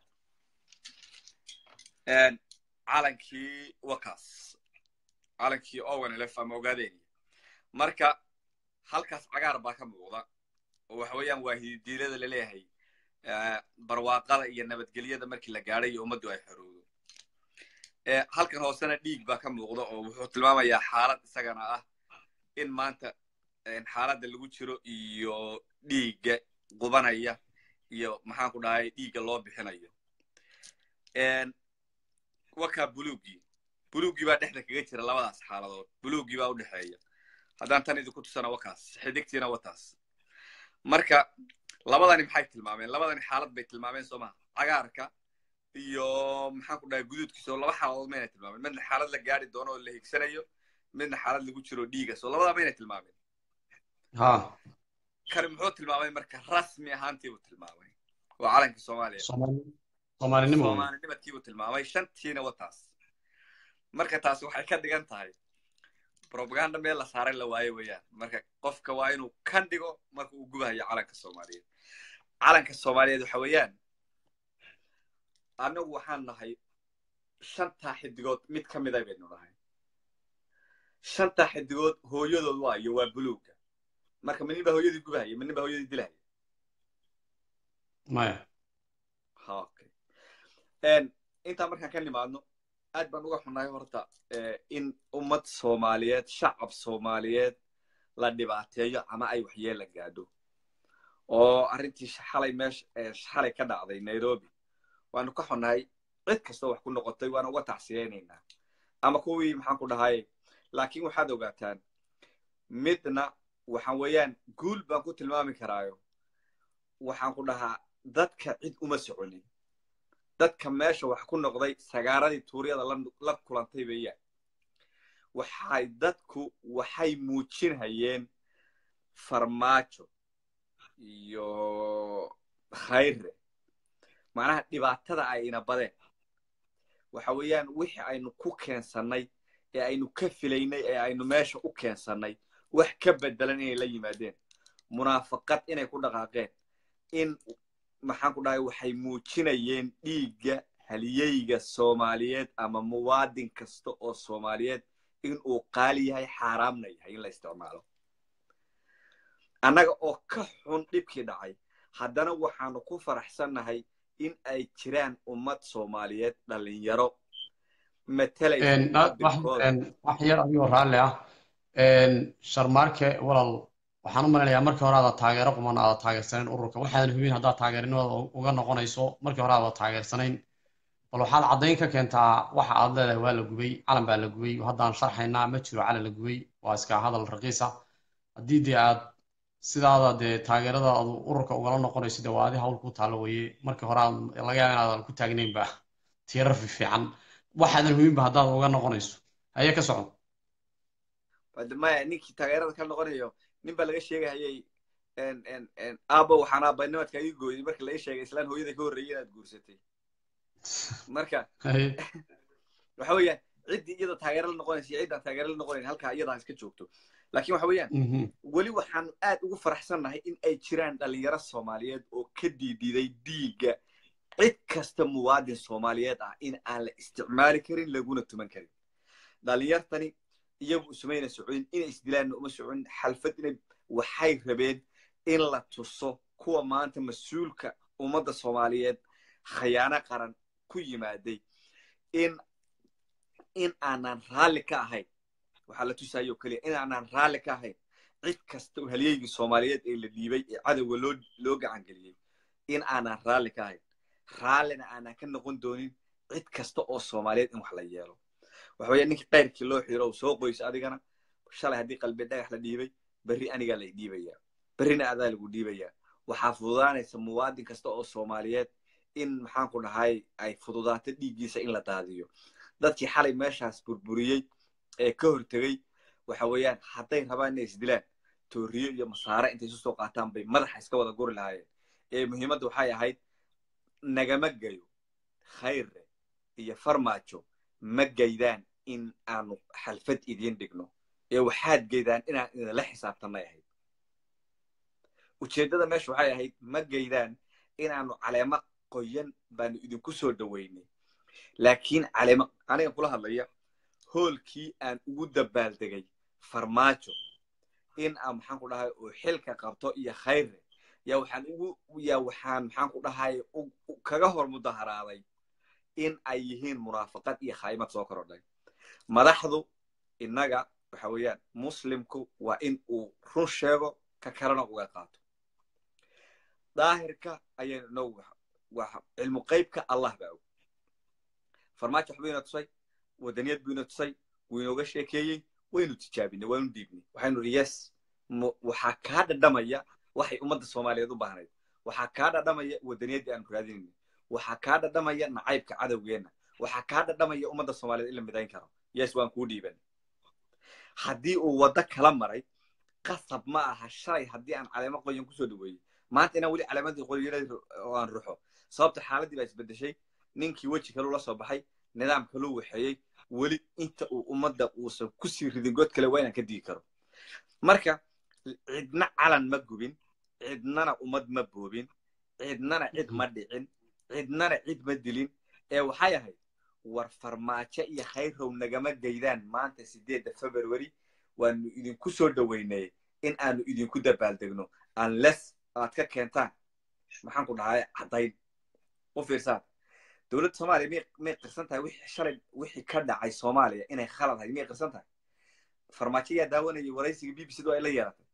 calankii wakaas calankii owanelef ama ogaadeeni marka halkaas cagaar baa ka muuqda oo waxa weeyaan waa hididiilada laleeyahay barwaaqada iyo nabadgelyada markii la gaadhay iyo ummaddu ay xorowdo halkan hoosena dhiig baa ka muuqda oo wuxuu tilmaamayaa xaalad isagana ah in maanta xaaladda lagu jiro iyo dhiigga qubanaya iyo maxaan ku dhahay dhiigga loo bixinayo wakaa buluugii buluugii baa dhexda kaga jira labadaas xaaladood buluugii baa u dhexeeya haddaan tan idinku tusana wakaas xidigtiina wataas marka labadani maxay tilmaameen labadani xaalad bay tilmaameen soo maha cagaarka iyo maxaan ku dhahay guduudkiisa oo laba xaaladood mayna tilmaameen midna xaalad la gaari doono oo la higsanayo midna xaalad lagu jiro dhiiga soo labadaa mayna tilmaameen ha kani muxuu tilmaamay marka rasmi ahaantii buu tilmaamay waa calanka soomaaliya soomaalinimo soomaalinimadkii buu tilmaamay shantiina wataas marka taasi waxay ka dhigan tahay robaganda meel la saaray la waayo weeyaan marka qofka waa inuu kan dhigo marka uu gubahayo calanka soomaaliyeed calanka soomaaliyeed waxa weeyaan annagu waxaan nahay shantaa xidigood mid ka mida baynu nahay shantaa xidigood hooyadood waayo waa buluugga marka ma nin baa hooyadii gubahaya ma nin baa hooyadii dilahaya maya okay intaa markaan ka nimaadno aad baan uga xunnahay horta in ummad soomaaliyeed shacab soomaaliyeed la dhibaateeyo ama ay waxyeella gaadho oo arrintii xalay meesha xalay ka dhacday nairobi waanu ka xunnahay cid kastoo wax ku noqotay waana uga tacsiyaynaynaa ama kuwii maxaan ku dhahay laakiin waxaad ogaataan midna waxaan weeyaan guul baan ku tilmaami karaayo waxaan ku dhahaa dadka cid uma soconin dadka meesha wax ku noqday sagaaradii tuuryada la kulantay weeyaan waxay dadku waxay muujinhayeen farmaajo iyo khayre macnaha dhibaatada ay ina badeen waxa weeyaan wixii aynu ku keensannay ee aynu ka filaynay ee aynu meesha u keensannay wax ka bedelan inay la yimaadeen munaafaqad inay ku dhaqaaqeen in maxaan ku dhahay waxay muujinayeen dhiigga haliyeyga soomaaliyeed ama muwaadin kasta oo soomaaliyeed in uu qaali yahay xaaraamna yahay in la isticmaalo annaga oo ka xun dhibkii dhacay haddana waxaanu ku faraxsannahay in ay jiraan ummad soomaaliyeed dhalinyaro wax yar adigoo raalli ah sharmaarke walal waxaan u malaynayaa markii hore aada taageero quman aada taageersanayn ururka waxaadan hubin haddaad taageerinimada uga noqonayso markii hore aada taageersanayn bal waxaad caddayn ka keentaa waxa aad leedahay waa la gubay calan baa la gubay haddaan sharxaynaa ma jiro calan la gubay waa iska hadal raqiisa haddii dee aad sidaada dee taageerada aad ururka ugala noqonayso dee waa adi hawl ku taalo weye markii hore aad laga yaaba inaadan ku taagnaynba tiirar fiican waxaadan hubinba haddaad uga noqonayso haye ka socon maya ninkii taageerada ka noqonayo nin baa laga sheegahayay aabo waxaan aabanimadka ii gooyay marka laga sheegay islaan hooyada ka horreeyay inaad guursatay marka waxa weeyaan ciddii iyada taageero la noqonaysa iyo ciddaan taageero la noqonayn halkaa iyadaa iska joogto laakiin waxa weeyaan weli waxaan aad ugu faraxsannahay in ay jiraan dhalinyaro soomaaliyeed oo ka diididay dhiigga cid kasta muwaadin soomaaliyeed ah in aan la isticmaali karin laguna tuman karin dhalinyartani iyagu isumayna socodin inay isdilaanna uma socodin xalfad inay waxay rabeen in la tuso kuwa maanta mas-uulka ummadda soomaaliyeed khayaano qaran ku yimaaday in in aanan raalli ka ahayn waxaa la tusayo keliya in aanan raalli ka ahayn cid kasta oo halyeygii soomaaliyeed ee la dhiibay ee cadowga loo loo gacan geliyey in aanan raalli ka ahayn raallina aanan ka noqon doonin cid kasta oo soomaaliyeed in wax la yeelo waxa weeye ninkii qayrkii loo xiro uu soo qoyso adigana shalay haddii qalbi dhagax la dhiibay berri anigaa lay dhiibayaa berrina adaa lagu dhiibayaa waxaa fududaanaysa muwaadin kasta oo soomaaliyeed in maxaan ku dhahay ay fududaato dhiiggiisa in la daadiyo dadkii xalay meeshaas burburiyey ee ka hortegey waxa weeyaan hadday rabaan inay isdilaan tooriyo iyo masaare intay isu soo qaataan bay madaxa iska wada guri lahaayeen ee muhiimadda waxay ahayd nagama gayo khayre iyo farmaajo ma gaydaan in aanu xalfad idiin dhigno ee waxaad gaydaan inaan idinla xisaabtanay ahayd ujeeddada meesha waxay ahayd ma gaydaan inaanu caleemo qoyan baanu idinku soo dhoweynay laakiin caleemo aniga kula hadlaya hoolkii aan ugu dabaaldegay farmaajo in aan maxaan ku dhahay oo xilka qabto iyo khayre yaa waxaan ugu yaa waxaan maxaan ku dhahay kaga hor mudaharaaday in ay yihiin munaafaqad iyo khaymad soo korodhay madaxdu innaga waxa weeyaan muslimku waa in uu run sheego ka kalena uga qaato daahirka ayaynu inagu cilmu qaybka allah baa og farmaajo waxbuu ina tusay wadaniyad buu ina tusay wuu inooga sheekeeyey waynu tijaabinay waanu dhiibnay waxaynu idhi yes waxaa kaa dhadhamaya waxay ummadda soomaaliyeed u baahnayd waxaa kaa dhadhamaya wadaniyaddii aanu raadinaynay waxaa kaa dhadhamaya nacaybka cadowgeenna waxaa kaa dhadhamaya ummadda soomaaliyeed in la midayn karo yes waan kuu dhiiban haddii uu waddo kala maray qasab ma aha shalay haddii aan caleemo qoyan kusoo dhaweeyey maanta inaan weli calaamadii qoyanad oo aan ruxo sababta xaaladdii baa isbeddeshay ninkii weji kaluu la soo baxay nidaam kaluu waxeeyey weli inta uu ummadda uusan kusii ridin god kale waa inaan ka digi karo marka cidna calan ma gubin cidnana ummad ma boobin cidnana cid ma dhicin cidnana cid ma dilin ee waxay ahayd war farmaajo iyo khayrow nagama gaydaan maanta sideedda february waanu idinku soo dhoweynay in aanu idinku dabaaldegno unless aad ka keentaan maxaan ku dhahay caddayn u fiirsaan dowladda soomaaliya miyay miyay qirsan tahay wixii shalay wixii ka dhacay soomaaliya inay khalad ahayd miyay qirsan tahay farmaajo yaa daawanayay waraysiga b b c du ay la yeelatay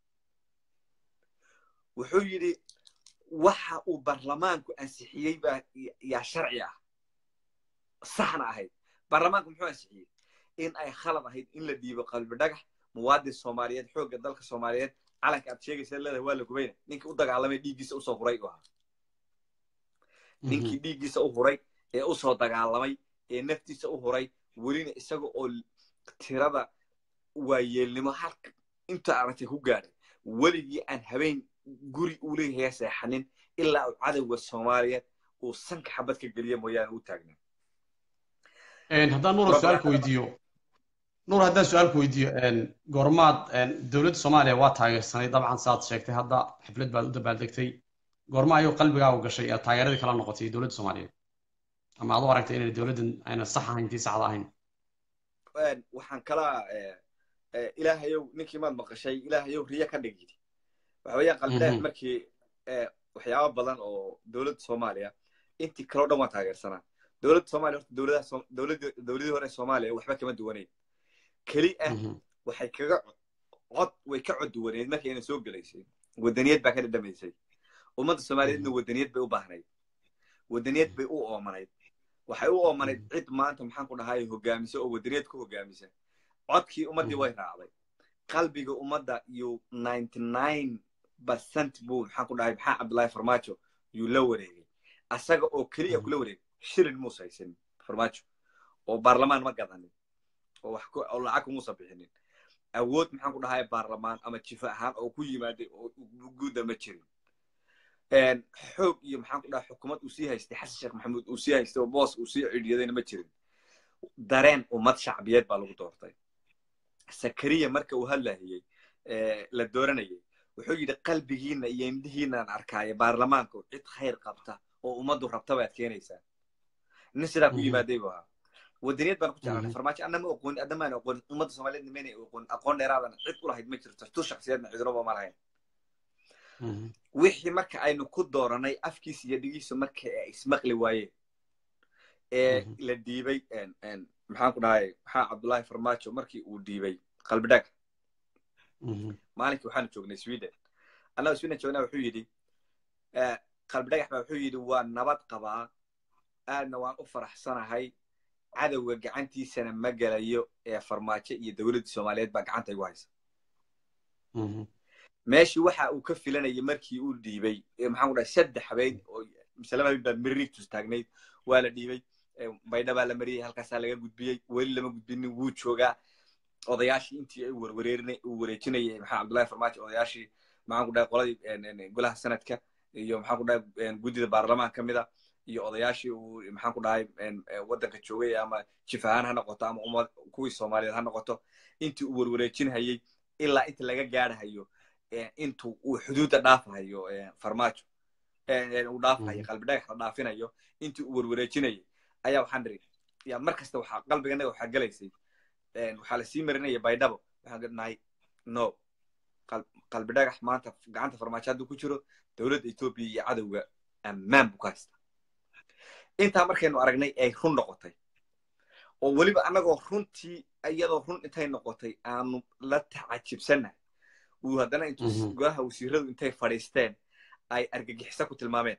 wuxuu yidhi waxa uu barlamaanku ansixiyey baa yaa sharci ah saxna ahayd baarlamaanku muxuu ansixiyey in ay khalad ahayd in la dhiibo qalbi dhagax muwaadin soomaaliyeed xoogga dalka soomaaliyeed calanka aad sheegaysa leedahay waa la gubayna ninkii u dagaalamay dhiiggiisa usoo huray u ahaa ninkii dhiiggiisa u huray ee usoo dagaalamay ee naftiisa u huray welina isaga oo tirada waayeelnimo halka inta aragtay ku gaadhay weligii aan habeen guri uu leeyahay seexanin ilaa uu cadowga soomaaliyeed uu sanka xabad ka geliya mooyaane u taagna Een, haddaan nuura su-aalka weydiiyo nuur haddaan su-aalka weydiiyo een, goormaad een, dowladda soomaaliya waa taageersanay dabcan saad sheegtay hadda xaflad baad u dabaaldegtay goorma ayuu qalbigaagu gashay ee taageeradii kala noqotay dowladda soomaaliyeed ama aad u aragtay inay dowladdan ayna sax ahayn tii saxda ahayn Een, waxaan kala eh, eh, ilaahayow ninkii maad maqashay ilaahayow riya ka dhig yidhi waxa weeyaan qalbidheer Mhm. markii eh, waxyaabo badan oo dowladda soomaaliya intii kaloo dhan waa taageersanaa dowladda soomaaliya horta dowladaha Soom- dowladda dowladii hore ee soomaaliya waxba kama duwaneyn keli ah Mhm. waxay kaga cod way ka cod duwaneed markii ayna soo gelaysay wadaniyad baa ka dhadhamaysay ummadda soomaaliyeedna wadaniyad bay u baahnayd wadaniyad bay u oomanayd waxay u oomanayd cid maanta maxaan ku dhahay hogaamisa oo wadaniyad ku hogaamisa codkii ummaddii way raacday qalbiga ummadda iyo ninety nine percent buu maxaan ku dhahay maxaa cabdullaahi farmaajo yuu la wareegay asaga oo keliya kula wareegay shilin muusa haysanin farmaajo oo baarlamaan ma gadanin oo wax ku- oo lacag kumuusa bixinin awood maxaan ku dhahay baarlamaan ama jifa ahaan oo ku yimaaday oo guuda ma jirin Een, xoog iyo maxaan ku dhahay xukuumad uu sii haystay xasan sheekh maxamuud uu sii haystay oo boos uu sii cidhiyadayna ma jirin dareen ummad shacbiyeed baa lagu doortay sakariya marka uu hadlayay ee, la dooranayay wuxuu yidhi qalbigiina iyo indhihiinaan arkaayo baarlamaanka cid khayr qabta oo ummaddu rabta baad keenaysaa nin sidaa ku Mhm. yimaaday buu ahaa wadaniyad baan ku jeclanay Mhm. farmaajo anna ma oqoonin adna maan oqoonin ummadda soomaaliyeedna mayna oqoonin aqoon dheeraadana cid u lahayd ma jirto tu shaksiyaedna cidunaba ma lahayn Mhm. wixii marka aynu ku dooranay afkiisa iyo dhigiisa marka ay ismaqli waayeen ee Mhm. la dhiibay een, een, maxaan ku dhahay maxaa cabdullaahi farmaajo markii uu dhiibay qalbidhaag Mhm. maalinkii waxaanu joognay sweden annaga sweden joognaa wuxuu yidhi eh, qalbidhagax baa wuxuu yidhi waa nabad qabaa aadna waan u faraxsanahay cadowga gacantiisana ma gelayo ee farmaajo iyo dowladda soomaaliyeed baa gacanta igu haysa Mhm. meeshii waxa uu ka filanayay markii uu dhiibay ee maxaan ku dhahay saddex habeen oo misalaba habeen baa mirritus taagnayd waa la dhiibay ee baydha baa la mariyey halkaasaa laga gudbiyey weli lama gudbinin wuu joogaa odayaashii intii ay warwareerinay uu wareejinayay maxaa cabdullaahi farmaajo odayaashii maxaan ku dhahay qoladii een, een, golaha sanadka iyo maxaan ku dhahay een, guddida baarlamaan ka mida iyo odayaashii uu maxaan ku dhahay een, ee, waddanka joogay ama jif ahaan ha noqoto ama ummad kuwii soomaaliyeed ha noqoto intii uu warwareejinhayay ilaa inta laga gaadhahayo ee, intuu uu xuduudda dhaafahayo ee, farmaajo ee, ee, uu dhaafahayo Mhm. qalbi dhagax la dhaafinayo intii uu warwareejinayay ayaa waxaan dhiri ya mar kasta waxaa qalbiganaga waxaa gelaysay een, waxaa lasii marinaya baydhabo waxaan nahay no qal- qalbi dhagax maanta gacanta farmaajo hadduu ku jiro dowladda etoobiya iyo cadowga ammaan buu ka haysta intaa markaynu aragnay ay run noqotay oo weliba annagoo runtii iyadoo run intay noqotay aanu la tacajibsannahay uu haddana intuu Mhm. golaha wasiiradu intay fadhiisteen ay argagixiso ku tilmaameen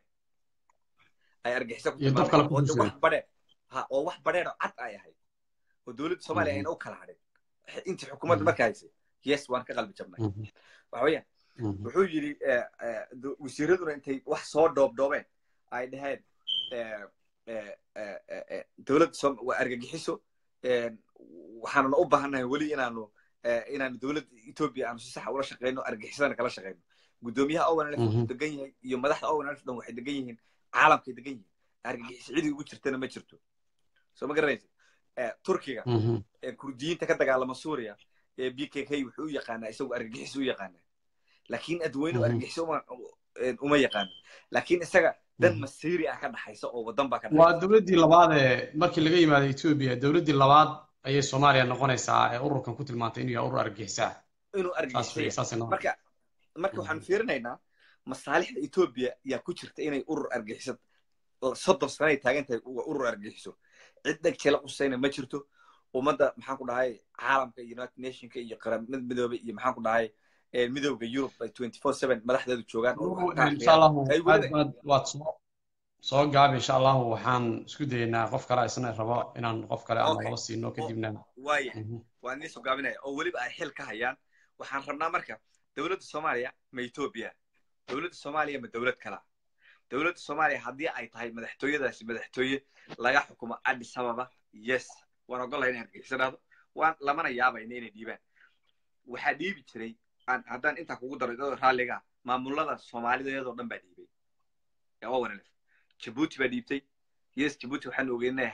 ay argagixiso ku Iyo dad kale tilmaameen ku oo de bulshada. wax badheer ha oo wax badheer oo cad ay ahayd oo dowladda soomaaliya Mhm. ayna u kala hadhin intii xukuumadda Mhm. marka haysay yes waan ka qalbi jabnay Mhm. waxa weeyaan Mhm. wuxuu yidhi eh, eh, do- wasiiraduna intay wax soo dhoobdhoobeen ay dhaheen eh, eh, eh, eh, eh, dowladda Soom- waa argagixiso eh, waxaanuna u baahannahay weli inaanu eh, inaanu dowladda etoobiya aanu si saxa ula shaqeyno argagixisadana kala shaqeyno guddoomiyaha owanlf Mhm. wuxuu degan yahay iyo madaxda owanlf dhan waxay degan yihiin caalamkay degan yihiin argagixiso cidii ugu jirtana ma jirto soo ma garanaysa Eh, turkiga Mhm. ee kurdiyiinta ka dagaalama suuriya ee b k k wuxuu u yaqaanaa isagu argagixis u yaqaanaa laakiin adweynuhu Mhm. argagixis uma een, uma yaqaano laakiin isaga dan Mhm. masiiri ah ka dhaxaysa oo wadan baa ka waa dhaxaysa dowladdii labaad ee markii laga yimaado etoobiya dowladdii labaad ayay soomaaliya noqonaysaa ee ururkan ku tilmaantay inuu yahay urur argagixisa ah inuu saas argagixis wey yahay saasay noqon marka marka waxaan fiirinaynaa masaalixda etoobiya yaa ku jirta inay urur argagixisad soddon sanay taagan tahay waa urur argagixiso cid dheg jela qusayna ma jirto ummadda maxaan ku dhahay caalamka iyo united nationka iyo qaramada midoobay iyo maxaan ku dhahay ee, midowga yurub ay twenty four seven madaxdeedu joogaan oo wax ka insha akhriyaan allahu ay aad weliba aad waad soo soo gaabi insha allahu waxaan isku dayeynaa qof kale isna rabo inaan qof kale ama Okay. laba siino kadibna waayahay Mhm. waan idiin soo gaabinaya oo weliba ay xil ka hayaan waxaan rabnaa marka dowladda soomaaliya ma etoobiya dowladda soomaaliya ma dowlad kalaa dowladda soomaaliya haddii ay tahay madaxtooyadaasi madaxtooye laga xukumo addis ababa yes waan ogolahay inay argixisanaado waan lamana yaabayna inay dhiibaan waxaa dhiibi jiray aan haddaan intaa kugu daro idoo raalliga ah, maamulada soomaalida iyadoo dhan baa dhiibay waa wanalef jabuuti baa dhiibtay yes jabuuti waxaan ogeyn inay ahayd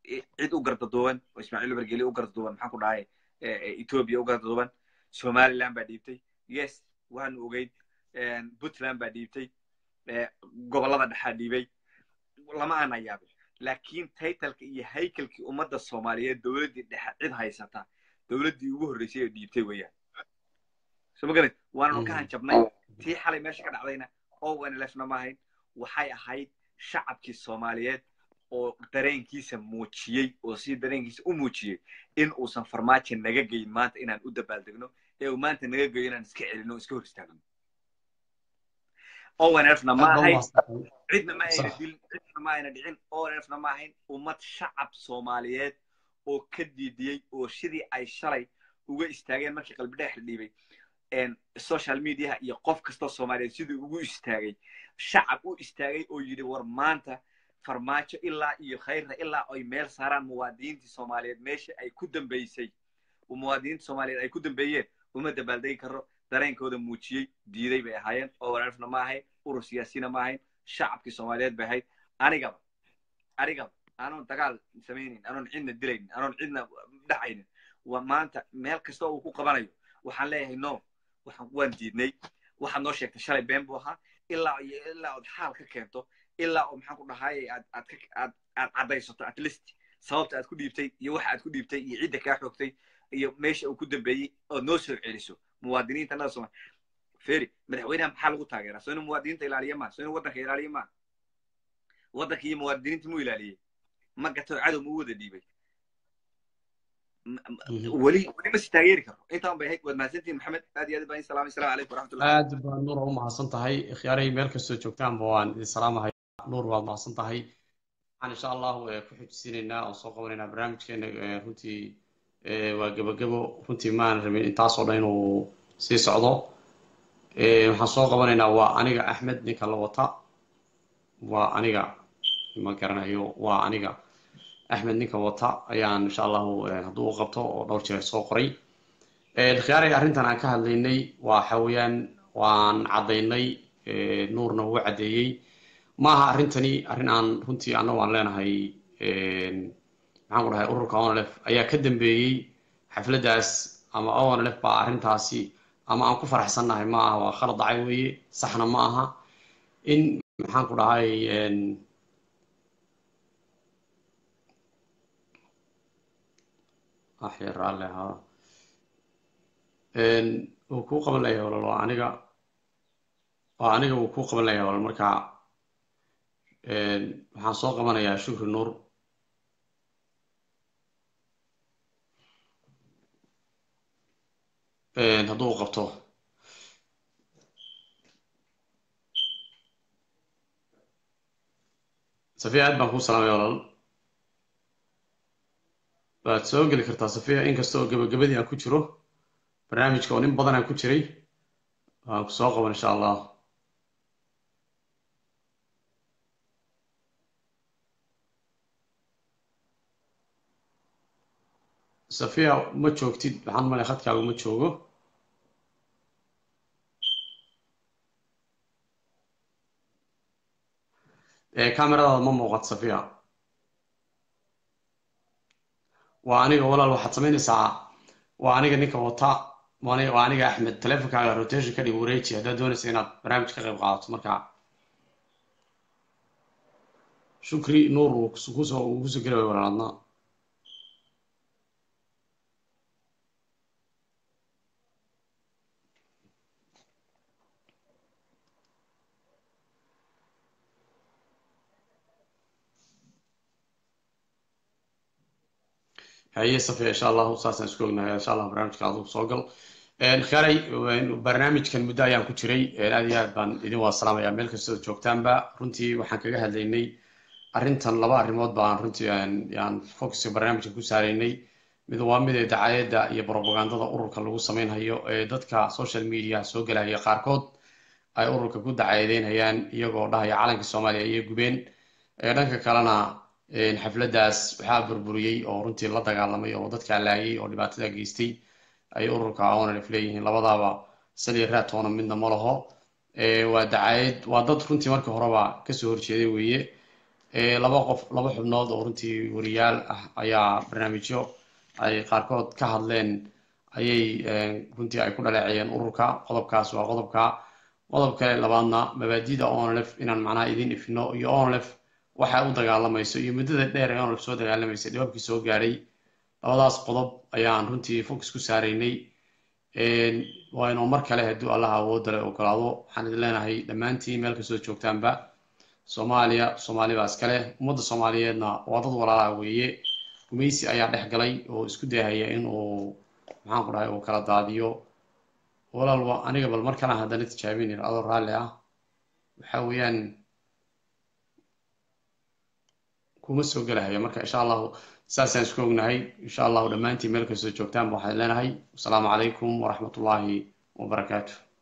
cid u gardaduuban oo ismaaciil ubergeli u gardaduuban maxaan ku dhahay ethiopia u gardaduuban somaliland baa dhiibtay yes waanu ogeyn puntland baa dhiibtay gobollada dhexaa dhiibay lama aana yaabin laakiin taytalka iyo haykalkii ummadda soomaaliyeed dowladdii dhexe cid haysata dowladdii ugu horreysay ee dhiibtay weeyaan soo ma garat waananu ka hanjabnay tii xalay meesha ka dhacdayna onlfna ma ahayn waxay ahayd shacabkii soomaaliyeed oo dareenkiisa muujiyey oo si dareenkiisa u muujiyey in uusan farmaajo naga geyin maanta inaan u dabaaldegno ee uu maanta naga geyo inaan iska celino o iska hor istaagno onlfna ma ahayn cidna ma ayna dilin cidna ma ayna dhicin onlfna ma ahayn ummad shacab soomaaliyeed oo ka diidiyey oo sidii ay shalay uga istaageen markii qalbi dhex dhiibay social mediaha iyo qof kastoo soomaaliyeed siduu ugu istaagay shacab u istaagay oo yidhi war maanta farmaajo ilaa iyo khayrna ilaa ay meel saaraan muwaadiniintii soomaaliyeed meesha ay ku dambeysay muwaadiniinta soomaaliyeed ay ku dambeeyeen uma dabaaldegi karo dareenkooda muujiyey diiday bay ahaayeen oo walaalfna ma ahayn urur siyaasina ma ahayn shacabkii soomaaliyeed bay ahayd anigaba anigaba anoon dagaal samaynin anoon cidna dilaynin anoon cidna dhacaynin maanta meel kasta uu ku qabanayo waxaan leeyahay no waan diidnay waxaad noo sheegtay shalay been buu ahaa ilaa iyo ilaa ood xaal ka keento ilaa oo maxaan ku dhahaayay aad aad aad aad caddaysato at least sababta aad ku dhiibtay iyo waxa aad ku dhiibtay iyo cidda kaa xoogtay iyo meesha uu ku dambeeyey ood noo soo celiso muwaadiniinta nada sooma feri madaxweynaha maxaa lagu taageeraa soo inuu muwaadiniinta ilaaliya maa soo inuu waddanka ilaaliya maa waddanka iyo muwaadiniinta muu ilaaliyey ma gato cadow ma u wada dhiibay weli weli ma si taageeri karo intaan bay ahayd waad mahadsantihin maxamed aad iyo aad baan salaamay salaam calaykum waraxmatullah aad baa nuur u mahadsan tahay ikhyaaray meel kastoo joogtaanba waan idin salaamahay nuur waad mahadsan tahay waxaan insha allahu ku xujisiinaynaa oo soo qabanaynaa barnaamijkeena runtii waa gebagebo runtii maan rabin intaasoo dhan inuu sii socdo waxaan soo qabanaynaa waa aniga axmed ninka la wata waa aniga ma garanayo waa aniga axmed ninka wata ayaan insha allahu hadduu u qabto oo dhowr jeer soo qoray khiyaaray arrintan aan ka hadlaynay waxa weeyaan waan caddaynay nuurna wuu caddeeyey maaha arrintani arrin aan runtii annagu aan leenahay maxaan ku dhahay ururka onlf ayaa ka dambeeyey xafladdaas ama onlf baa arrintaasi ama aan ku faraxsannahay ma aha waa khalad dhacay weeye saxna ma aha in maxaan ku dhahay axyar raalle ahaa wuu kuu qaban layahay walal waa aniga waa aniga wuu kuu qaban layahay walal marka waxaan soo qabanayaa shukri nuur hadduu u qabto safiya aad baan kuu salaamaya walal waad soo geli kartaa safiya inkasta oo gebagabadii aan ku jiro barnaamijka oo nin badan aan ku jiray waan ku soo qaban insha allah safiya ma joogtid waxaan malay khadkaagu ma joogo cameradaada ma muuqato safiya waa aniga walaal waxaad samaynaysaa waa aniga ninka wata waa aniga axmed telefonkaaga rotation ka dhig wareeji haddaad doonaysa inaad barnaamij ka qayb qaadato marka shukri nuur uu kusoo uu kusoo geli way walaaladna haye safiya insha allahu saasaan isku ognahay insha allah barnaamijka adigu soo gal khaaray barnaamijkan muddo ayaan ku jiray aad iyo aad baan idin waa salaamaya meel kastoo joogtaanba runtii waxaan kaga hadlaynay arrintan laba arrimood baan runtii aan focuska barnaamijka ku saaraynay mid waa mid ee dacayadda iyo propagandada ururka lagu samaynhayo ee dadka social media soo gelaya qaarkood ay ururka ku dacayadeynayaan iyagoo dhahaya calanka soomaaliya iyo gubeen dhanka kalena xafladdaas waxaa burburiyey oo runtii la dagaalamay oo dadkaa laayay oo dhibaatada geystay ay ururka onlf leeyihiin labadaaba saliya raatoona midna ma laho waa dacayad waa dad runtii markii horeba kasoo horjeeday weeye laba qof laba xubnood oo runtii wariyaal ah ayaa barnaamijyo ay qaarkood ka hadleen ayay runtii ay ku dhaleeceeyeen ururka qodobkaas waa qodobka qodob kale labaadna mabaadida onlef inaan macnaha idin ifino iyo onlef waxa u dagaalamayso iyo muddada dheer ee onlef soo dagaalamaysay dhibabkii soo gaadhay labadaas qodob ayaan runtii focus ku saaraynay waynu mar kale hadduu allaha awoodda le ogolaado waxaan idin leenahay dhammaantiin meel kastoo joogtaanba soomaaliya soomaali baa iskale ummadda soomaaliyeedna waa dad walaalaha weeye gumaysi ayaa dhex galay oo isku dayahaya in uu maxaan ku dhahay uu kala daadiyo walaalba aniga bal mar kalaan haddana tijaabinin adoo raalli ah waxa weeyaan kuma soo gelahayo marka insha allahu saasaan isku ognahay insha allahu dhammaantiin meel kastoo joogtaanba waxaan leenahay wasalaamu calaykum waraxmatullaahi wabarakaatu